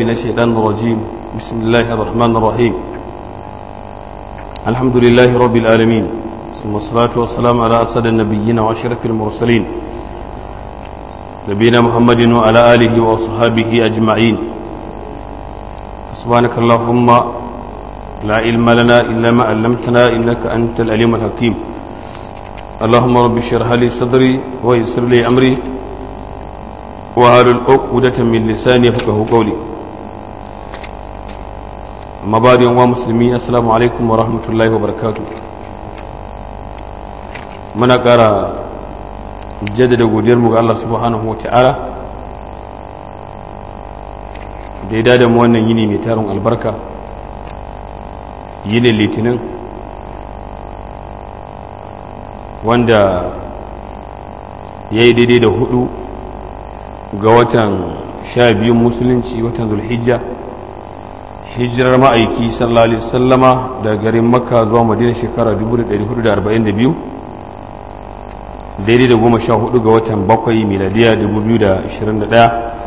من الشيطان الرجيم بسم الله الرحمن الرحيم الحمد لله رب العالمين ثم الصلاة والسلام على أسد النبيين وأشرف المرسلين نبينا محمد وعلى آله وأصحابه أجمعين سبحانك اللهم لا علم لنا إلا ما علمتنا إنك أنت العليم الحكيم اللهم رب اشرح لي صدري ويسر لي أمري وهل العقدة من لساني يفقه قولي أما بعد يوم مسلمين السلام عليكم ورحمة الله وبركاته muna ƙara jaddada godiyarmu ga Allah subhanahu wa ta'ala da ya dada mu wannan yini mai tarin albarka yinin litinin wanda ya yi daidai da hudu ga watan sha biyun musulunci watan zulhijja hijirar ma'aiki sallallahu alaihi sallama daga garin makka zuwa madina shekara 1442 daidai da goma sha hudu ga watan bakwai miladiya 2021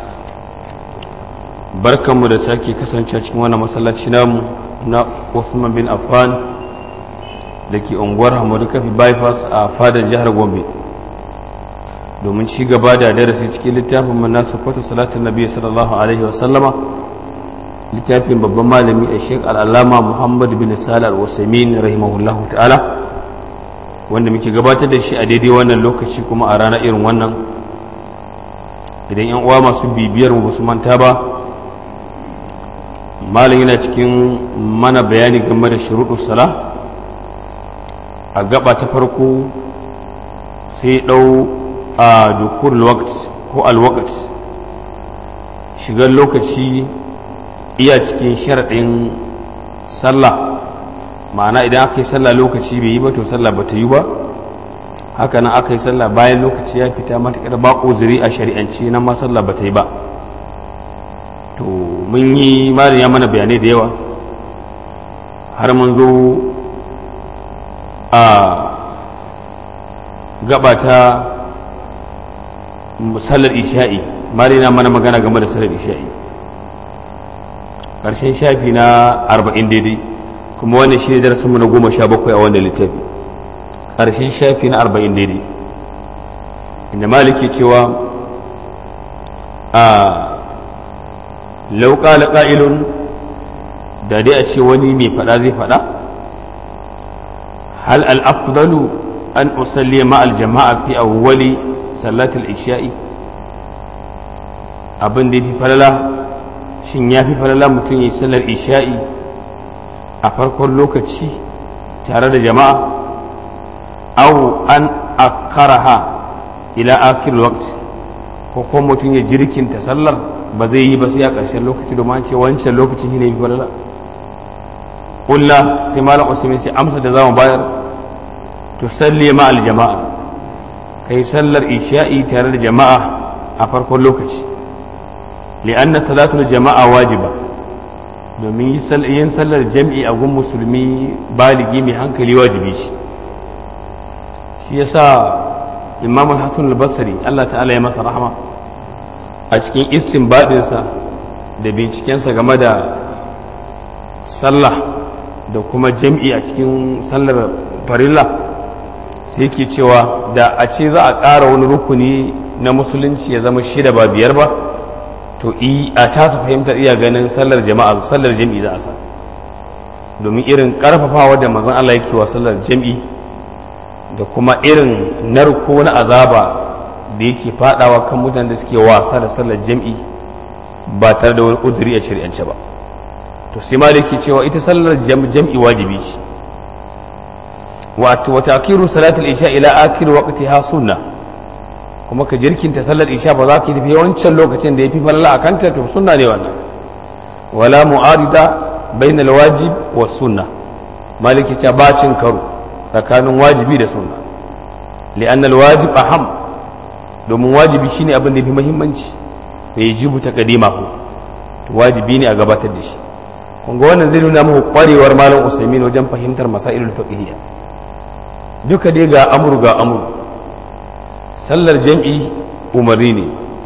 barkanmu da sake kasance cikin wannan masallaci namu na Uthman bin Affan da ke unguwar Hamadu Kafi bypass a fadar jihar Gombe domin ci gaba da darasi cikin littafin manasa kwata salatun nabi sallallahu alaihi wasallama littafin babban malami a sheik al'alama muhammad bin salih al-usaimin rahimahullahu ta'ala wanda muke gabatar da shi a daidai wannan lokaci kuma a rana irin wannan idan yan uwa masu bibiyar mu basu manta ba malam yana cikin mana bayani game da shuruɗu sala a gaba ta farko sai ɗau a dukur ko alwakt shigar lokaci iya cikin sharaɗin sallah ma'ana idan aka yi sallah lokaci bai yi ba to sallah ba ta yi ba haka nan aka yi sallah bayan lokaci ya fita matuƙar ba uzuri a shari'anci nan ma sallah ba ta yi ba to mun yi malin ya mana bayanai da yawa har mun zo a gabata sallar isha'i malin na mana magana game da sallar isha'i ƙarshen shafi na arba'in daidai kuma wannan shi ne darasinmu na goma sha bakwai a wannan littafi ƙarshen shafi na arba'in daidai inda maliki cewa a lauƙa ƙa'ilun da dai a ce wani mai faɗa zai faɗa hal al'afdalu an usalli ma'al jama'a fi awwali sallatul isha'i abin da ya fi falala shin ya fi falala mutum ya yi sallar isha'i a farkon lokaci tare da jama'a au an akaraha ila akir waqt ko kuma mutum ya jirkinta sallar ba zai yi ba sai a ƙarshen lokaci domin ce wancan lokacin shi ne fi falala ƙulla sai malam usman ce amsa da zamu bayar to salli ma al jama'a kai sallar isha'i tare da jama'a a farkon lokaci li'anna salatul jama'a wajiba domin yin sallar jam'i a gun musulmi baligi mai hankali wajibi shi shi yasa imam al-hassan al-basri Allah ta'ala ya masa rahama a cikin istinbadinsa da bincikensa game da sallah da kuma jam'i a cikin sallar farilla sai ke cewa da a ce za a ƙara wani rukuni na musulunci ya zama shida ba biyar ba to a tasa fahimtar iya ganin sallar jama'a sallar jam'i za a sa domin irin karfafawa da mazan Allah yake wa sallar jam'i da kuma irin narko na azaba da yake fadawa kan mutanen da suke wasa da sallar jam'i ba tare da wani uzuri a shari'ance ba to sai ma da yake cewa ita sallar jam'i wajibi ce wato wata akiru salatul isha ila akir waqtiha sunna kuma ka jirkinta sallar isha ba za ka tafi wancan lokacin da ya fi falala a kanta to sunna ne wannan wala mu'arida bain alwajib wa sunna maliki ta bacin karo tsakanin wajibi da sunna li'an alwajib aham domin wajibi shine abin da fi muhimmanci da ya jibu ta kadima ko wajibi ne a gabatar da shi kun ga wannan zai nuna muku kwarewar malam usaimin wajen fahimtar masailul fiqhiyya duka dai ga amru ga amru sallar jam'i umarni ne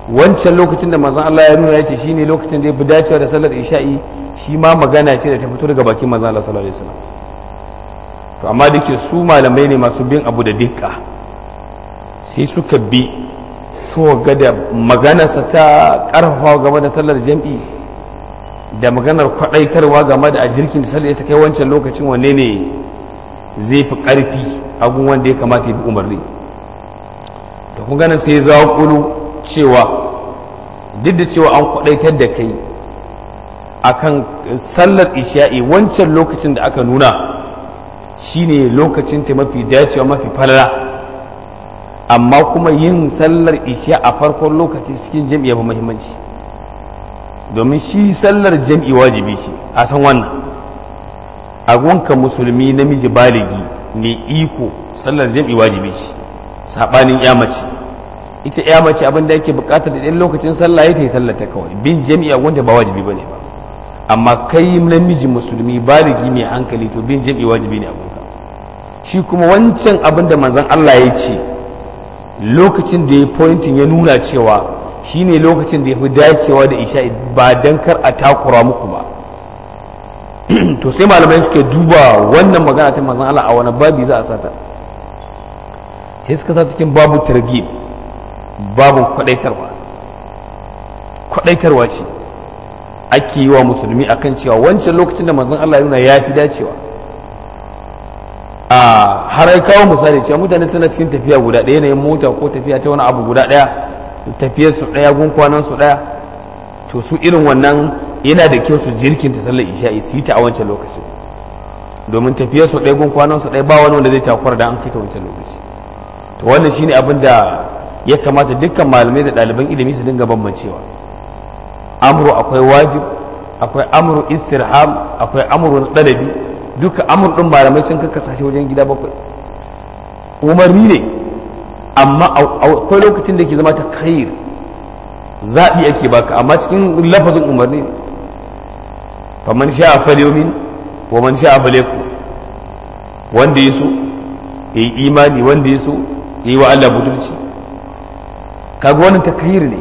wancan lokacin da manzon Allah ya nuna ya ce shine lokacin da ya fi dacewa da sallar isha'i shi ma magana ce da ta fito daga bakin manzon Allah sallallahu alaihi wasallam to amma da ke su malamai ne masu bin abu da dukka sai suka bi su ga da maganarsa ta karfafa game da sallar jam'i da maganar kwadaitarwa game da a jirkin da sallar ta kai wancan lokacin wanne ne zai fi karfi agun wanda ya kamata ya bi umarni da kun ganin sai za kulu cewa duk da cewa an kwadaitar da kai akan sallar isha'i wancan lokacin da aka nuna shine lokacin ta mafi dacewa mafi falala amma kuma yin sallar isha a farkon lokaci cikin jam'i ba muhimmanci domin shi sallar jam'i wajibi ce a san wannan agunka musulmi namiji baligi mai iko sallar jam'i wajibi ce saɓanin ya mace ita ya mace abin da yake bukatar da ɗan lokacin sallah ya ta yi sallar ta kawai bin jam'i a wanda ba wajibi ba ne ba amma kai namiji musulmi baligi mai hankali to bin jam'i wajibi ne abinka shi kuma wancan abin da manzon Allah ya ce lokacin da ya pointin ya nuna cewa shi ne lokacin da ya fi dacewa da isha ba don kar a takura muku ba to sai malamai suke duba wannan magana ta manzon Allah a wani babi za a sata sai suka sa cikin babu targhib babu kwadaitarwa kwadaitarwa ce ake yi wa musulmi akan cewa wancan lokacin da manzon Allah ya nuna ya fi dacewa a har ai kawo misali cewa mutane suna cikin tafiya guda ɗaya yanayin mota ko tafiya ta wani abu guda ɗaya tafiyar su ɗaya gun kwanan su ɗaya to su irin wannan yana da kyau su jirkin ta sallar isha'i su yi ta a wancan lokaci domin tafiyar su ɗaya gun kwanan su ɗaya ba wani wanda zai takwar da an kai ta wancan lokaci to wannan shine abin da ya kamata dukkan malamai da ɗaliban ilimi su dinga bambancewa amru akwai wajib akwai amru istirham akwai amru na ɗalabi duka amur ɗin malamai sun kakkasa shi wajen gida bakwai umarni ne amma akwai lokacin da ke zama ta khair zaɓi ake baka amma cikin lafazin umarni ne faman sha a falyomin wa man sha a faleku wanda ya so ya yi imani wanda ya so ya yi wa Allah budurci kaga wannan ta khair ne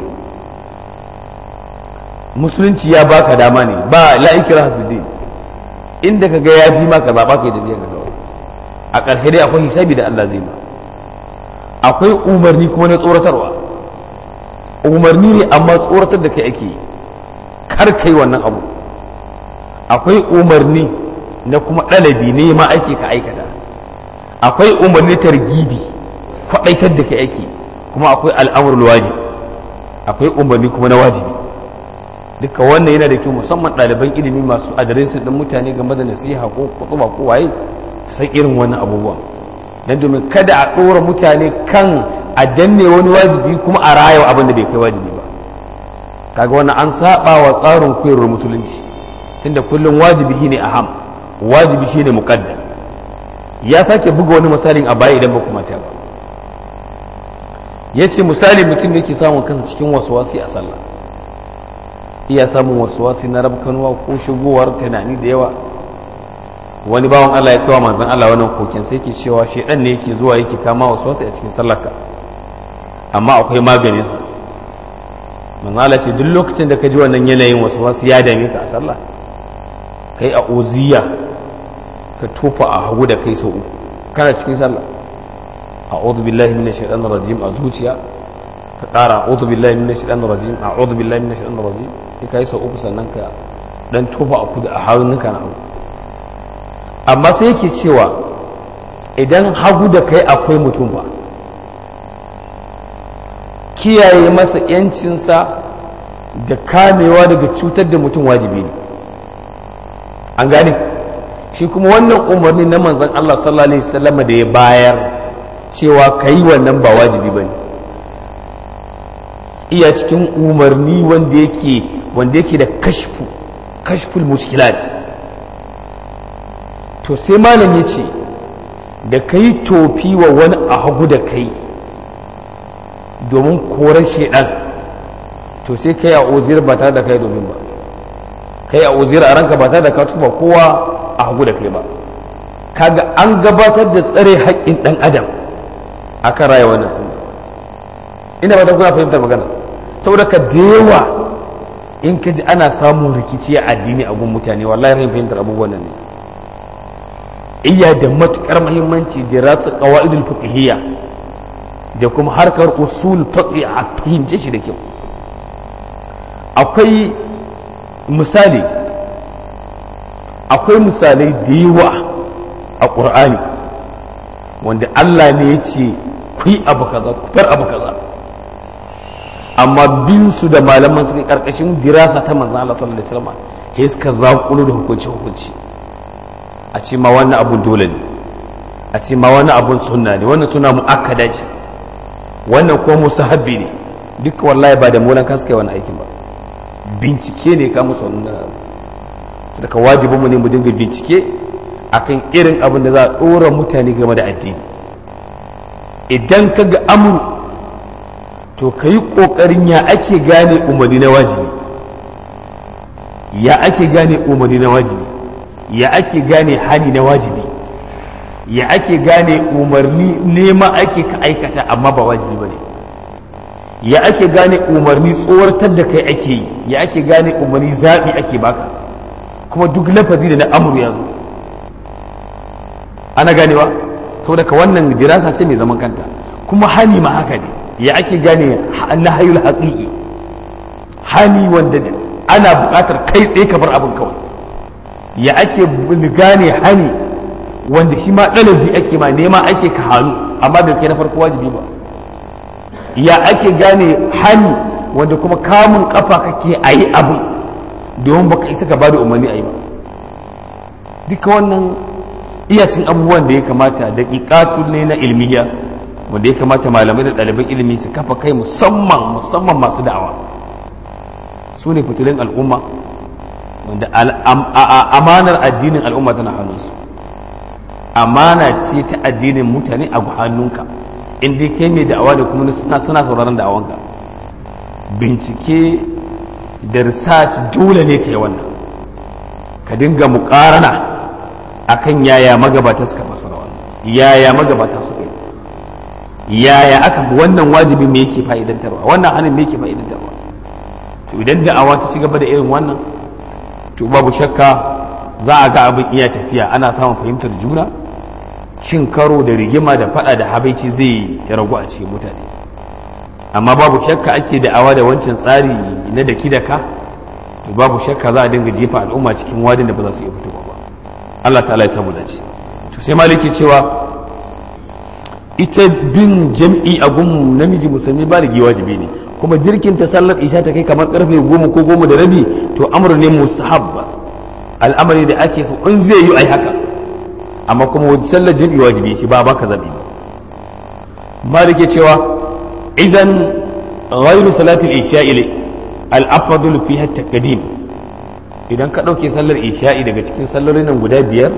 musulunci ya baka dama ne ba la'ikira hafiddin inda ka ga ya fi maka zaɓa ka yi tafiya ka kawai a ƙarshe dai akwai hisabi da Allah zai ba akwai umarni kuma na tsoratarwa umarni ne amma tsoratar da kai ake kar kai wannan abu akwai umarni na kuma ɗalabi ne ma ake ka aikata akwai umarni targibi kwaɗaitar da kai ake kuma akwai al'amurul wajib akwai umarni kuma na wajibi duka wannan yana da kyau musamman ɗaliban ilimi masu adiresin ɗin mutane game da nasiha ko kutuba ko waye san irin wannan abubuwan don domin kada a ɗora mutane kan a danne wani wajibi kuma a rayuwa abin da bai kai wajibi ba kaga wannan an saba wa tsarin koyarwar musulunci tunda kullum wajibi shine aham wajibi shine muqaddam ya sake buga wani misalin a baya idan ba kuma ta ba yace misali mutum da yake samun kansa cikin wasuwasi a sallah iya samun wasuwasi na rabkanuwa ko shigowar tunani da yawa wani bawan Allah ya kawo manzon Allah wannan kokin sai yake cewa shedan ne yake zuwa yake kama wasuwasi a cikin sallarka amma akwai maganin sa manzon Allah ce duk lokacin da ka ji wannan yanayin wasuwasi ya dame ka a sallah kai a oziya ka tofa a hagu da kai sau uku kana cikin sallah a'udhu billahi minash shaitanir rajim a zuciya ka ƙara a'udhu billahi minash shaitanir rajim a'udhu billahi minash shaitanir rajim sai kai sau uku sannan ka dan tofa a kudu a hannunka na hagu amma sai yake cewa idan hagu da kai akwai mutum ba kiyaye masa yancinsa da kamewa daga cutar da mutum wajibi ne an gane shi kuma wannan umarni na manzan Allah sallallahu alaihi wasallam da ya bayar cewa ka yi wannan ba wajibi ba ne iya cikin umarni wanda yake wanda yake da kashfu kashful mushkilat to sai malam ya ce da ka yi tofi wa wani a hagu da kai domin korar shaidan to sai ka yi a ozir ba tare da kai domin ba ka yi a ozir a ranka ba tare da ka tuba kowa a hagu da kai ba kaga an gabatar da tsare haƙƙin ɗan adam a kan raya wannan sunna ina ba ta kuna fahimtar magana saboda ka yawa in ka ji ana samun rikici a addini a gun mutane wallahi rahin fahimtar abubuwan nan ne iya da matukar muhimmanci da ratsa qawaidul fiqhiyya da kuma harkar usul fiqh a fahimce shi da kyau akwai misali akwai misalai da yawa a ƙur'ani wanda Allah ne ya ce ku yi abu kaza ku bar abu kaza amma bin su da malaman suka karkashin dirasa ta manzan Allah sallallahu alaihi wasallam sai suka zaƙulo da hukunci hukunci a ce ma wannan abun dole ne a ce ma wannan abun sunna ne wannan suna mu'akkada ce wannan ko musahabbi ne duka wallahi ba da molan ka suka yi wannan aikin ba bincike ne ka musu wannan daga wajibinmu ne mu dinga bincike akan irin abin da za a ɗora mutane game da addini idan ka ga amur to ka yi ƙoƙarin ya ake gane umarni na wajibi ya ake gane umarni na wajibi ya ake gane hani na wajibi ya ake gane umarni nema ake ka aikata amma ba wajibi ba ne ya ake gane umarni tsoratar da kai ake yi ya ake gane umarni zaɓi ake baka kuma duk lafazi da na amur ya zo ana ganewa saboda ka wannan dirasa ce mai zaman kanta kuma hani ma haka ne ya ake gane na hayul haƙiƙi hani wanda ana buƙatar kai tsaye ka bar abin kawai ya ake gane hani wanda shi ma ɗalabi ake ma nema ake ka hannu amma bai kai na farko wajibi ba ya ake gane hani wanda kuma kamun kafa kake a yi abin domin baka isa ka bada umarni a yi ba duka wannan iyacin abubuwan da ya kamata da ƙiƙatu ne na ilmiya wanda ya kamata malamai da ɗaliban ilimi su kafa kai musamman musamman masu da'awa su ne fitulun al'umma wanda amanar addinin al'umma tana hannunsu amana ce ta addinin mutane a hannunka in dai kai mai da'awa da kuma suna suna sauraron da'awanka bincike da research dole ne ka yi wannan ka dinga muƙarana akan yaya magabata suka fassara wannan yaya magabata suka yi yaya aka wannan wajibi me yake fa'idantarwa wannan hannun me yake fa'idantarwa to idan da'awa ta ci gaba da irin wannan to babu shakka za a ga abin iya tafiya ana samun fahimtar juna cin karo da rigima da fada da habaici zai ragu a cikin mutane amma babu shakka ake da'awa da wancan tsari na daki da ka to babu shakka za a dinga jefa al'umma cikin wadin da ba za su iya fitowa ba Allah ta'ala ya samu dace to sai maliki cewa ita bin jam'i a gun namiji musulmi ba da wajibi ne kuma jirkin ta sallar isha ta kai kamar karfe goma ko goma da rabi to amur ne mustahab al'amari da ake so in zai yi ai haka amma kuma sallar jam'i wajibi shi ba baka zabi ba maliki cewa idan ghairu salatul isha'i al-afdal fiha at-taqdim idan ka ɗauke sallar isha'i daga cikin sallolin nan guda biyar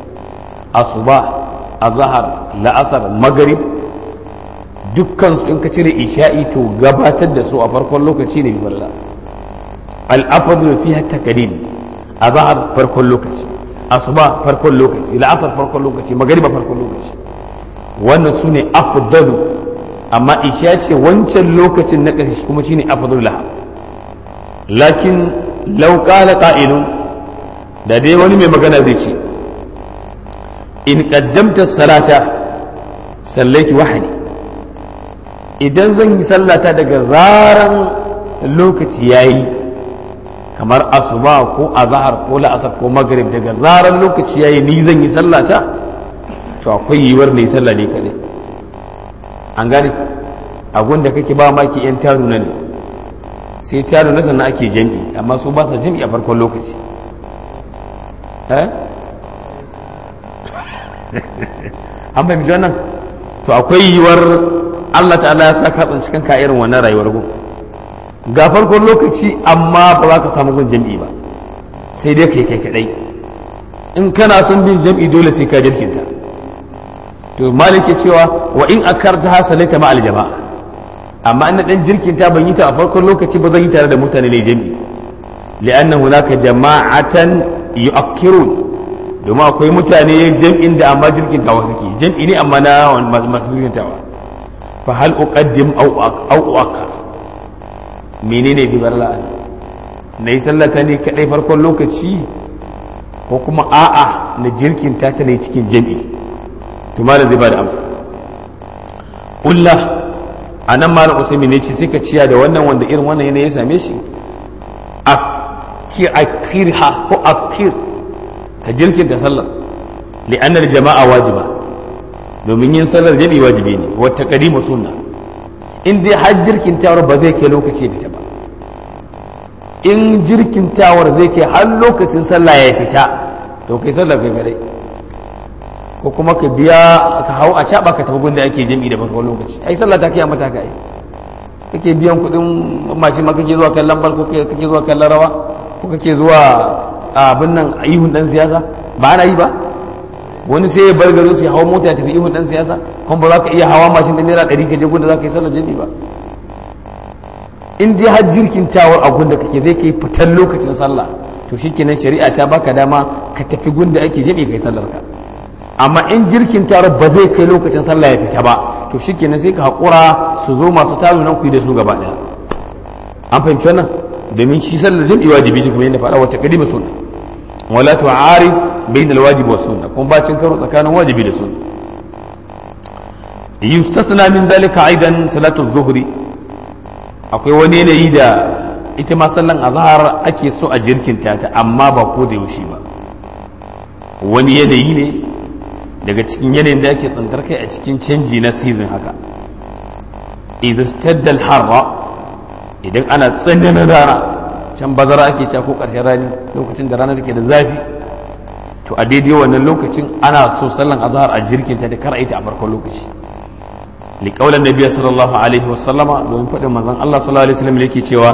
asuba azhar la'asar magarib dukkan su in ka cire isha'i to gabatar da su a farkon lokaci ne balla al-afdal fiha taqdim azhar farkon lokaci asuba farkon lokaci la'asar farkon lokaci magariba farkon lokaci wannan su ne afdalu amma isha ce wancan lokacin na ƙarshe kuma shine afdalu laha lakin lau ƙala ƙa'ilun da dai wani mai magana zai ce in ƙaddamta salata sallaiti wahani idan zan yi sallata daga zaran lokaci ya yi kamar asuba ko azahar ko la'asar ko magrib daga zaran lokaci ya yi ni zan yi sallata to akwai yiwuwar ne sallah ne kaɗai an gane a da kake ba maki 'yan taru na ne sai taro na sannan ake jam'i amma su ba sa jam'i a farkon lokaci an bai mijo nan to akwai yiwuwar Allah ta'ala ya sa katsin cikin ka irin wannan rayuwar gun ga farkon lokaci amma ba za ka samu gun jam'i ba sai dai kai kai kadai in kana son bin jam'i dole sai ka jirkinta to malik cewa wa in akarta hasalaita ma al jama'a amma ina dan jirkin ta ban yi ta a farkon lokaci ba zan yi tare da mutane ne jami'i li'anna hunaka jama'atan yu'akkirun domin akwai mutane jam'in da amma jirkin tawa suke jam'i ne amma na masu jirkin tawa fa hal uqaddim aw aw uakkar menene bi barla na yi sallata ne kadai farkon lokaci ko kuma a'a na jirkin ta ta ne cikin jami'i to malam zai ba da amsa ulla a nan malam usaimi ne ce sai ka ciya da wannan wanda irin wannan yanayi ya same shi akirha ko akir ka jirkinta sallar li'annar jama'a wajiba domin yin sallar jami'i wajibi ne wata kadima sunna in dai har jirkintawar ba zai kai lokaci fita ba in jirkintawar zai kai har lokacin sallah ya fita to kai sallar kai kadai ko kuma ka biya ka hau a caba ka tafi gunda ake jami'i da farkon lokaci ai sallah ta kai a mata kai kake biyan kuɗin mashin ma kake zuwa kallon bal ko kake zuwa kallon rawa ko kake zuwa abin nan ihun dan siyasa ba ana yi ba wani sai ya bar garin su ya hawa mota ya tafi ihun dan siyasa kuma ba za ka iya hawa mashin da naira ɗari ka je gunda za ka yi sallar jami'i ba in dai har jirkin tawar a gunda kake zai kai fitar lokacin sallah to shikenan shari'a ta baka dama ka tafi gunda ake jami'i kai sallar ka amma in jirkin taro ba zai kai lokacin sallah ya fita ba to shikenan sai ka haƙura su zo masu taro nan ku yi da su gaba ɗaya an fahimci wannan domin shi sallar jami'i wajibi shi kamar yadda faɗa wata kadima sunna wala tu'ari bain alwajib wa sunna kuma bacin karo tsakanin wajibi da sunna yustasna min zalika aidan salatu zuhri akwai wani yanayi da ita ma sallan azhar ake so a jirkinta ta amma ba ko da yaushe ba wani yanayi ne daga cikin yanayin da ake tsantar kai a cikin canji na season haka izastaddal harra idan ana tsananin rana can bazara ake ca ko ƙarshen rani lokacin da rana take da zafi to a daidai wannan lokacin ana so sallan azhar a jirkinta da kar a ita a farkon lokaci liƙaular nabiya sallallahu alaihi wasallama domin faɗin manzon Allah sallallahu alaihi wasallam yake cewa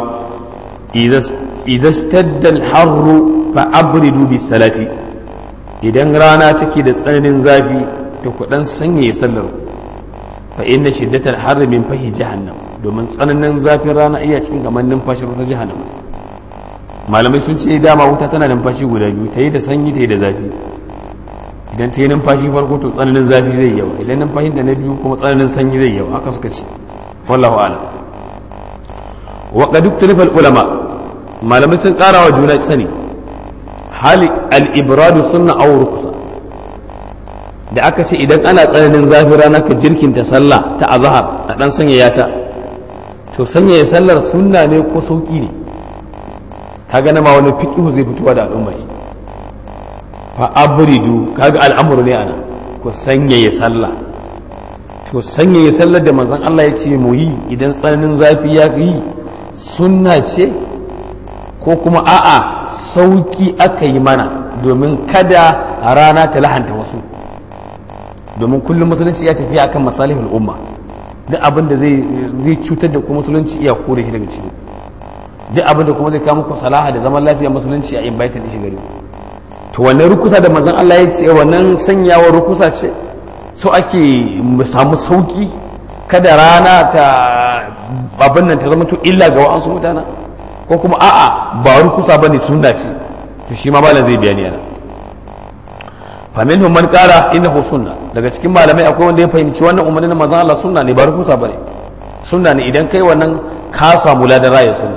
izastaddal harru fa abridu bis salati idan rana take da tsananin zafi to ku dan sanya sallar fa inna shiddatal harri min fahi jahannam domin tsananin zafin rana iya cikin kamar numfashin ta jahannam malamai sun ce dama wuta tana numfashi guda biyu ta yi da sanyi ta yi da zafi idan ta yi numfashi farko to tsananin zafi zai yawa idan numfashin da na biyu kuma tsananin sanyi zai yawa haka suka ce wallahu a'lam wa qad ikhtalafa ulama malamai sun kara wa juna sani hali al'ibradu sunna aw ruksa da aka ce idan ana tsananin zafi rana ka jirkinta sallah ta azhar a dan sanyaya ta to sanyaya sallar sunna ne ko sauki ne kaga na ma wani fiqhu zai fitowa da al'umma shi fa abridu kaga al'amuru ne ana ko sanyaya sallah to sanyaya sallar da manzon Allah ya ce mu yi idan tsananin zafi ya yi sunna ce ko kuma a'a sauki aka yi mana domin kada rana ta lahanta wasu domin kullum musulunci ya tafiya akan masalihul umma duk abin da zai cutar da kuma musulunci iya kore shi daga ciki duk abin da kuma zai kawo muku salaha da zaman lafiya musulunci a invite da shi gari to wannan rukusa da manzon Allah ya ce wannan sanyawa rukusa ce so ake mu samu sauki kada rana ta abin nan ta zama to illa ga wa'ansu mutana ko kuma a'a ba rukusa bane sunna ce to shi ma malam zai bayani yana faminhum man qala innahu sunna daga cikin malamai akwai wanda ya fahimci wannan umarnin na manzon Allah sunna ne ba rukusa bane sunna ne idan kai wannan ka samu ladan raya sunna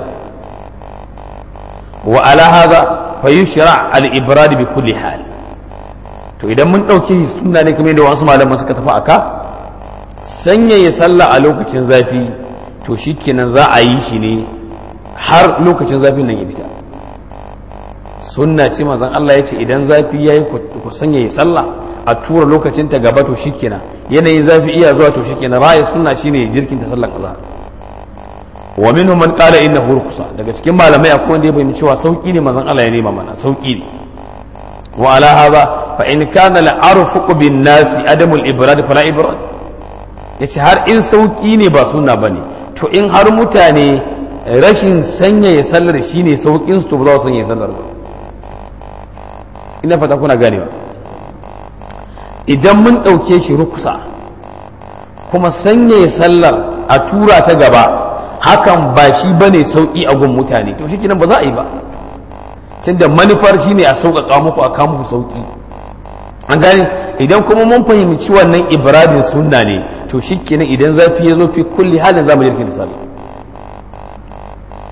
wa ala hadha fa yushra al ibrad bi kulli hal to idan mun dauke sunna ne kamar da wasu malaman suka tafi aka sanyaya sallah a lokacin zafi to shikenan za a yi shi ne har lokacin zafin nan ya fita sunna ce mazan Allah ya ce idan zafi ya yi ku sanya ya sallah a tura lokacin ta gaba to shikenan yanayin zafi iya zuwa to shikenan ra'ayi sunna shine jirkin ta sallan azhar wa minhum man qala innahu rukhsa daga cikin malamai akwai wanda ya fahimci cewa sauki ne mazan Allah ya nema mana sauki ne wa ala hadha fa in kana la arfuqu bin nasi adamul ibrad fala ibrad yace har in sauki ne ba sunna bane to in har mutane rashin sanyaya sallar shine saukin su to ba za su sanyaya sallar ba ina fata kuna ganewa idan mun ɗauke shi rukusa kuma sanyaya sallar a tura ta gaba hakan ba shi ba ne sauƙi a gun mutane to shi ba za a yi ba tunda manufar shi ne a sauƙaƙa muku a kawo muku sauƙi an gane idan kuma mun fahimci wannan ibradin sunna ne to shi kenan idan zafi ya zo fi kulli halin zamu jirgin sallah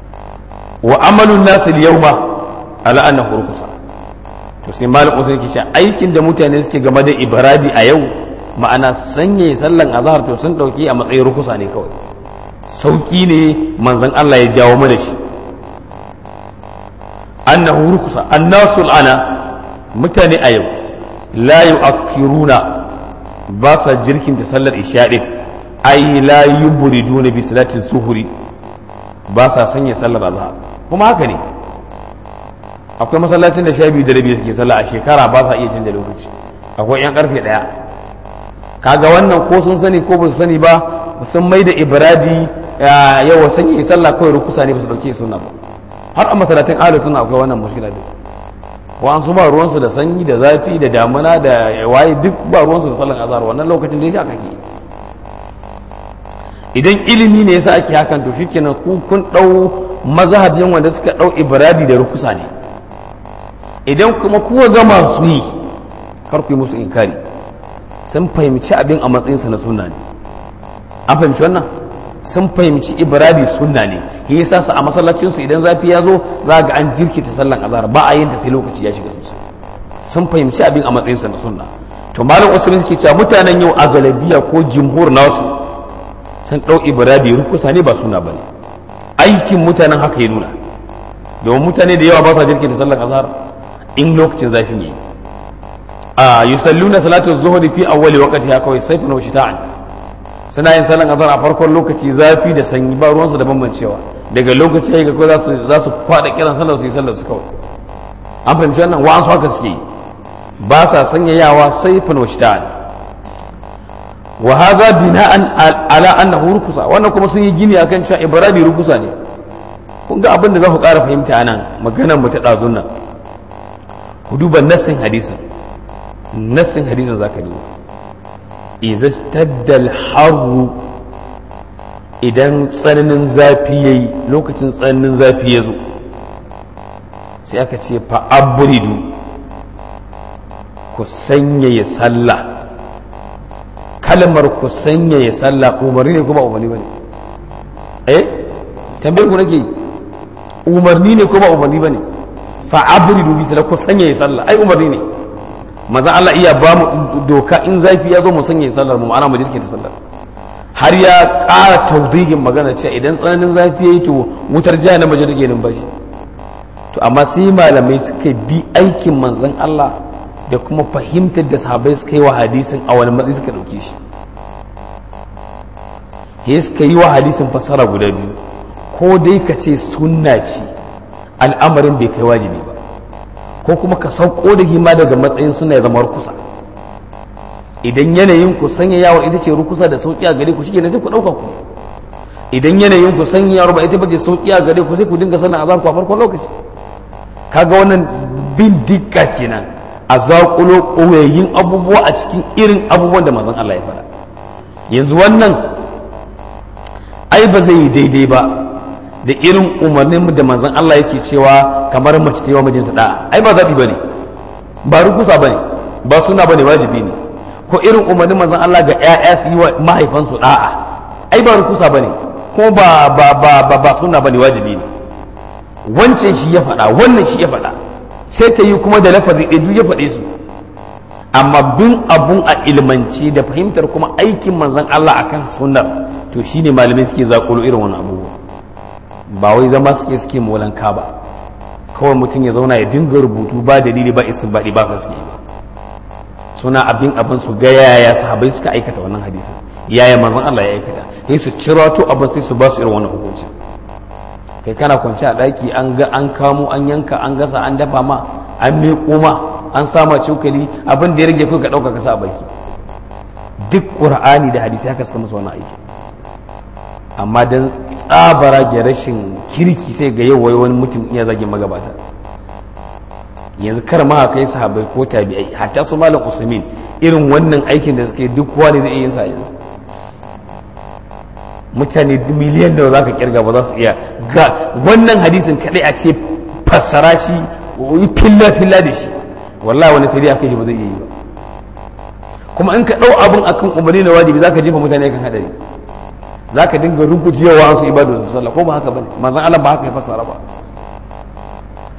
wa amalun nasu yawma ala annahu rukusa to sai malam usul ke cewa aikin da mutane suke game da ibradi a yau ma'ana sanya sallan azhar to sun dauki a matsayin rukusa ne kawai sauki ne manzon Allah ya jawo mana shi annahu rukusa annasu al'ana mutane a yau la yu'akkiruna ba sa jirkin da sallar isha din ai la yubriduna bi salati zuhuri ba sa sanya sallar azhar kuma haka ne akwai masallacin da sha biyu da rabi suke sallah a shekara ba sa iya canza lokaci akwai yan karfe daya kaga wannan ko sun sani ko ba su sani ba sun mai da ibradi yawa sanya sallah kawai rukusa ne ba su dauke sunna ba har a masallacin ahlus sunna akwai wannan mushkila din wa an su ba ruwansu da sanyi da zafi da damuna da waye duk ba ruwansu da sallan azhar wannan lokacin da ya sha kake idan ilimi ne yasa ake hakan to shikenan ku kun dau mazhabin wanda suka dau ibradi da rukusa ne idan kuma kuwa ga masu yi kar ku yi musu inkari sun fahimci abin a matsayinsa na sunna ne an fahimci wannan sun fahimci ibradi sunna ne shi yasa su a masallacinsu idan zafi ya zo za ga an jirkita sallan azhar ba a yin ta sai lokaci ya shiga sosai sun fahimci abin a matsayinsa na sunna to malam usman suke cewa mutanen yau a galabiya ko jimhur nasu sun dau ibradi rukusa ne ba sunna bane aikin mutanen haka ya nuna domin mutane da yawa ba sa jirkita sallan azhar in lokacin zafin yi a yusalluna salatu zuhri fi awwali waqtiha kawai sayfun wa shita'an suna yin sallan azhar a farkon lokaci zafi da sanyi ba ruwansu da bambancewa daga lokaci ya ga kawai za su za su kwada kiran sallar su yi sallar su kawai an fahimci wannan wa an su haka suke yi ba sa sanyayawa sayfun wa shita'an wa hadha bina'an ala annahu rukusa wannan kuma sun yi gini akan cewa ibradi rukusa ne kun ga abin da za ku ƙara fahimta anan maganar mu ta ɗazun nan ku duba nassin hadisin nassin hadisin zaka duba iza taddal harru idan tsananin zafi yayi lokacin tsananin zafi ya zo sai aka ce fa abridu ku sanyaya sallah kalmar ku sanyaya sallah umarni ne kuma umarni bane eh tambayar ku nake umarni ne kuma umarni bane fa abridu bi sallah ku sanyaya sallah ai umarni ne maza Allah iya ba mu doka in zafi ya zo mu sanya sallar mu ma'ana mu jirke ta sallar har ya ƙara taudihin magana cewa idan tsananin zafi yayi to wutar jiya na maje take numfashi to amma sai malamai suka bi aikin manzon Allah da kuma fahimtar da sahabbai suka yi wa hadisin a wani matsayi suka dauke shi he suka yi wa hadisin fassara guda biyu ko dai ka ce sunna ce al'amarin bai kai wajibi ba ko kuma ka sauko da hima daga matsayin suna ya zama rukusa idan yanayin ku sanya yawon ita ce rukusa da sauki a gare ku shike ne sai ku dauka ku idan yanayin ku sanya yawon ba ita ba ce sauki a gare ku sai ku dinga sanin azar ku a farkon lokaci kaga wannan bin dikka kenan a zaƙulo ƙoyayin abubuwa a cikin irin abubuwan da manzon Allah ya faɗa yanzu wannan ai ba zai yi daidai ba da irin umarnin da manzon Allah yake cewa kamar mace ta yi wa mijinta da'a ai ba zaɓi bane ba rukusa bane ba suna bane wajibi ne ko irin umarnin manzon Allah ga ƴaƴa su yi wa mahaifansu da'a ai ba rukusa bane ko ba ba ba ba, ba suna bane wajibi ne wancan shi ya faɗa wannan shi ya faɗa sai ta yi kuma da lafazi ɗaya duk ya faɗe su amma bin abun a ilmanci da fahimtar kuma aikin manzon Allah akan sunnar to shine malamai suke zakulo irin wannan abubuwa ba wai zama suke suke molanka ba kawai mutum ya zauna ya dinga rubutu ba dalili ba istinbadi ba gaske ba suna abin abin su ga yaya sahabbai suka aikata wannan hadisin yaya manzon Allah ya aikata sai su cirato abin sai su ba su irin wannan hukunci kai kana kwance a daki an ga an kamo an yanka an gasa an dafa ma an miƙo ma an sama cokali abin da ya rage kai ka dauka ka sa a baki duk qur'ani da hadisi haka suka masa wannan aiki amma don tsabara ga rashin kirki sai ga yau wai wani mutum iya zagin magabata yanzu kar ma kai sahabbai ko tabi'ai hatta su malam usmin irin wannan aikin da suke duk kowa ne zai iya yin sa yanzu mutane miliyan da za ka kirga ba za su iya ga wannan hadisin kadai a ce fassara shi filla filla da shi wallahi wani sai dai aka yi ba zai iya yi ba kuma in ka dau abun akan umarni na wajibi za ka jefa mutane kan hadari za ka dinga rubucewa wasu ibadu da sallah ko ba haka bane manzon Allah ba haka ya fassara ba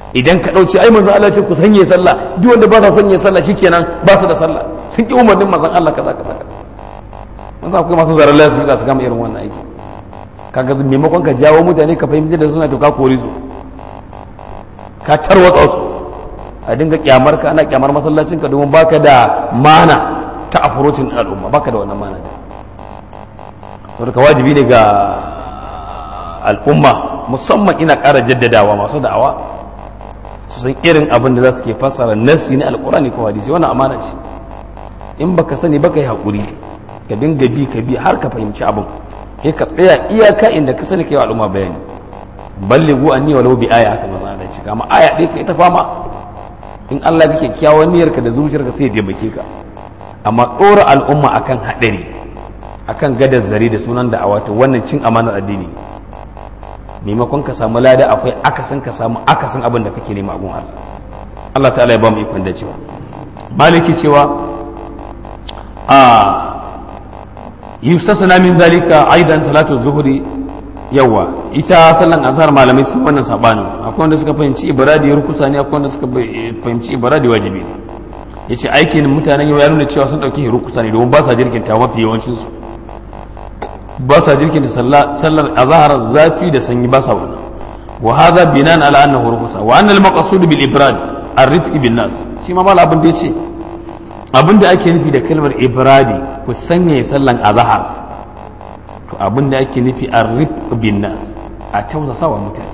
idan ka ɗauce ai manzon Allah ce ku sanye sallah duk wanda ba sa sanye sallah shikenan ba su da sallah sun ki umarnin manzon Allah kaza kaza kaza mun sa akwai masu zarar lafiya su gama irin wannan aiki kaga maimakon ka jawo mutane ka fahimci da suna to ka kore su ka tarwatsa su a dinga kyamar ka ana kyamar masallacin ka domin baka da mana ta afurocin al'umma baka da wannan mana saboda ka wajibi ne ga al'umma musamman ina ƙara jaddadawa masu da'awa su san irin abin da za su ke fassara nassi na alƙurani ko hadisi wannan amana ce in baka sani baka yi haƙuri ka dinga bi ka bi har ka fahimci abin kai ka tsaya iyaka inda ka sani kai wa al'umma bayani ballighu anni walau bi aya haka manzo Allah ce kama aya ɗaya ka ita fama in Allah kake kyawun niyyarka da zuciyarka sai ya taimake ka amma ɗora al'umma akan haɗari akan gadar zare da sunan da wato wannan cin amanar addini maimakon ka samu lada akwai akasin ka samu akasin abin da kake nema abun Allah Allah ta'ala ya ba mu ikon da cewa maliki cewa a yustasna min zalika aidan salatu zuhri yawa ita sallan azhar malamai sun wannan sabanin akwai wanda suka fahimci ibradi rukusa ne akwai wanda suka fahimci ibradi wajibi ne yace aikin mutanen yau ya nuna cewa sun dauki rukusa ne domin ba sa jirkinta mafi yawancin su ba sa jirkinta sallar azhar zafi da sanyi ba sa wannan wa hadha binan ala annahu rukusa wa anna al-maqsud bil ibrad ar-rifq bin nas shi ma mal abin da yace abin da ake nufi da kalmar ibradi ku sanya sallan azhar to abin da ake nufi a rif bin nas a tausasa wa mutane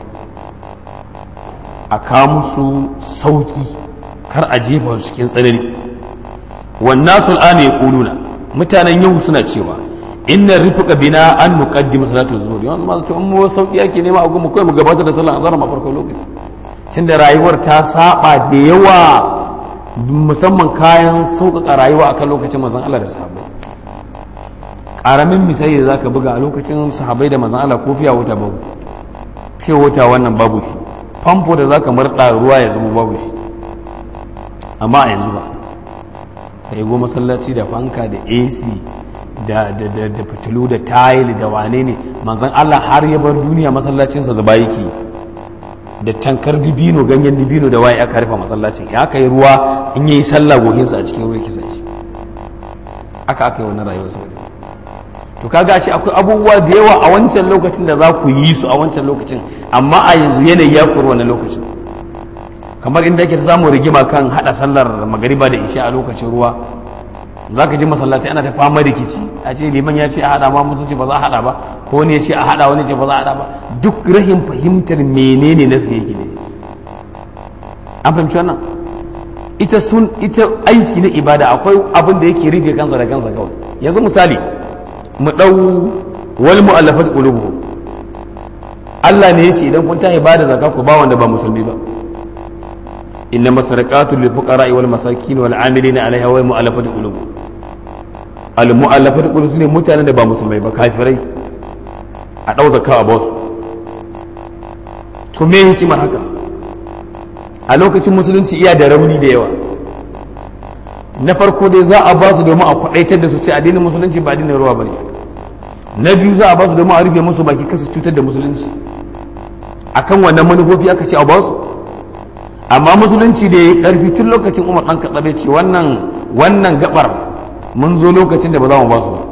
a kawo musu sauki kar a jefa su cikin tsanani wannan sun ana ya kuluna mutanen yau suna cewa inna rifuka bina an nuqaddimu salatu zuhur yanzu ma to mu sauki yake nema a gumu kai mu gabatar da sallar azhar ma farko lokaci tunda rayuwar ta saba da yawa musamman kayan sauƙaƙa rayuwa akan lokacin manzon Allah da sahabbai karamin misali da zaka buga a lokacin sahabai da manzon Allah ko fiya wuta babu fiya wuta wannan babu shi famfo da zaka murda ruwa ya zama babu shi amma a yanzu ba ka yi masallaci da fanka da AC da da da da fitilu da tile da wane ne manzon Allah har ya bar duniya masallacinsa zuba yake da tankar dibino ganyen dibino da waye aka rufe masallacin ya aka yi ruwa in yayi sallah gohinsa a cikin ruwa kisan shi aka aka yi wannan rayuwar sa to kaga shi akwai abubuwa da yawa a wancan lokacin da za ku yi su a wancan lokacin amma a yanzu yanayi ya kuri wannan lokacin kamar inda ake samun rigima kan hada sallar magariba da isha a lokacin ruwa za ka ji masallaci ana ta fama rikici a ce liman ya ce a hada ma mutum ce ba za a hada ba ko wani ya ce a hada wani ce ba za a hada ba duk rahin fahimtar menene nasu yake ne an fahimci wannan ita sun ita aiki na ibada akwai abin da yake rufe kansa da kansa kawai yanzu misali mu ɗau wal mu'allafat qulubuhum Allah ne yace idan kun tahi bada zakka ku ba wanda ba musulmi ba inna masarqatu lil fuqara wal masakin wal amilina alaiha wal mu'allafat qulubuhum al mu'allafat qulubuhum ne mutanen da ba musulmai ba kafirai a ɗau zakka a basu to me hikimar haka a lokacin musulunci iya da rauni da yawa na farko dai za a ba su domin a kwadaitar da su ce addinin musulunci ba addinin ruwa bane na biyu za a ba su domin a rufe musu baki kasu cutar da musulunci akan wannan manufofi aka ce a ba su amma musulunci da ya karfi tun lokacin umar dan kaɗaɓe ce wannan wannan gabar mun zo lokacin da ba za mu ba su ba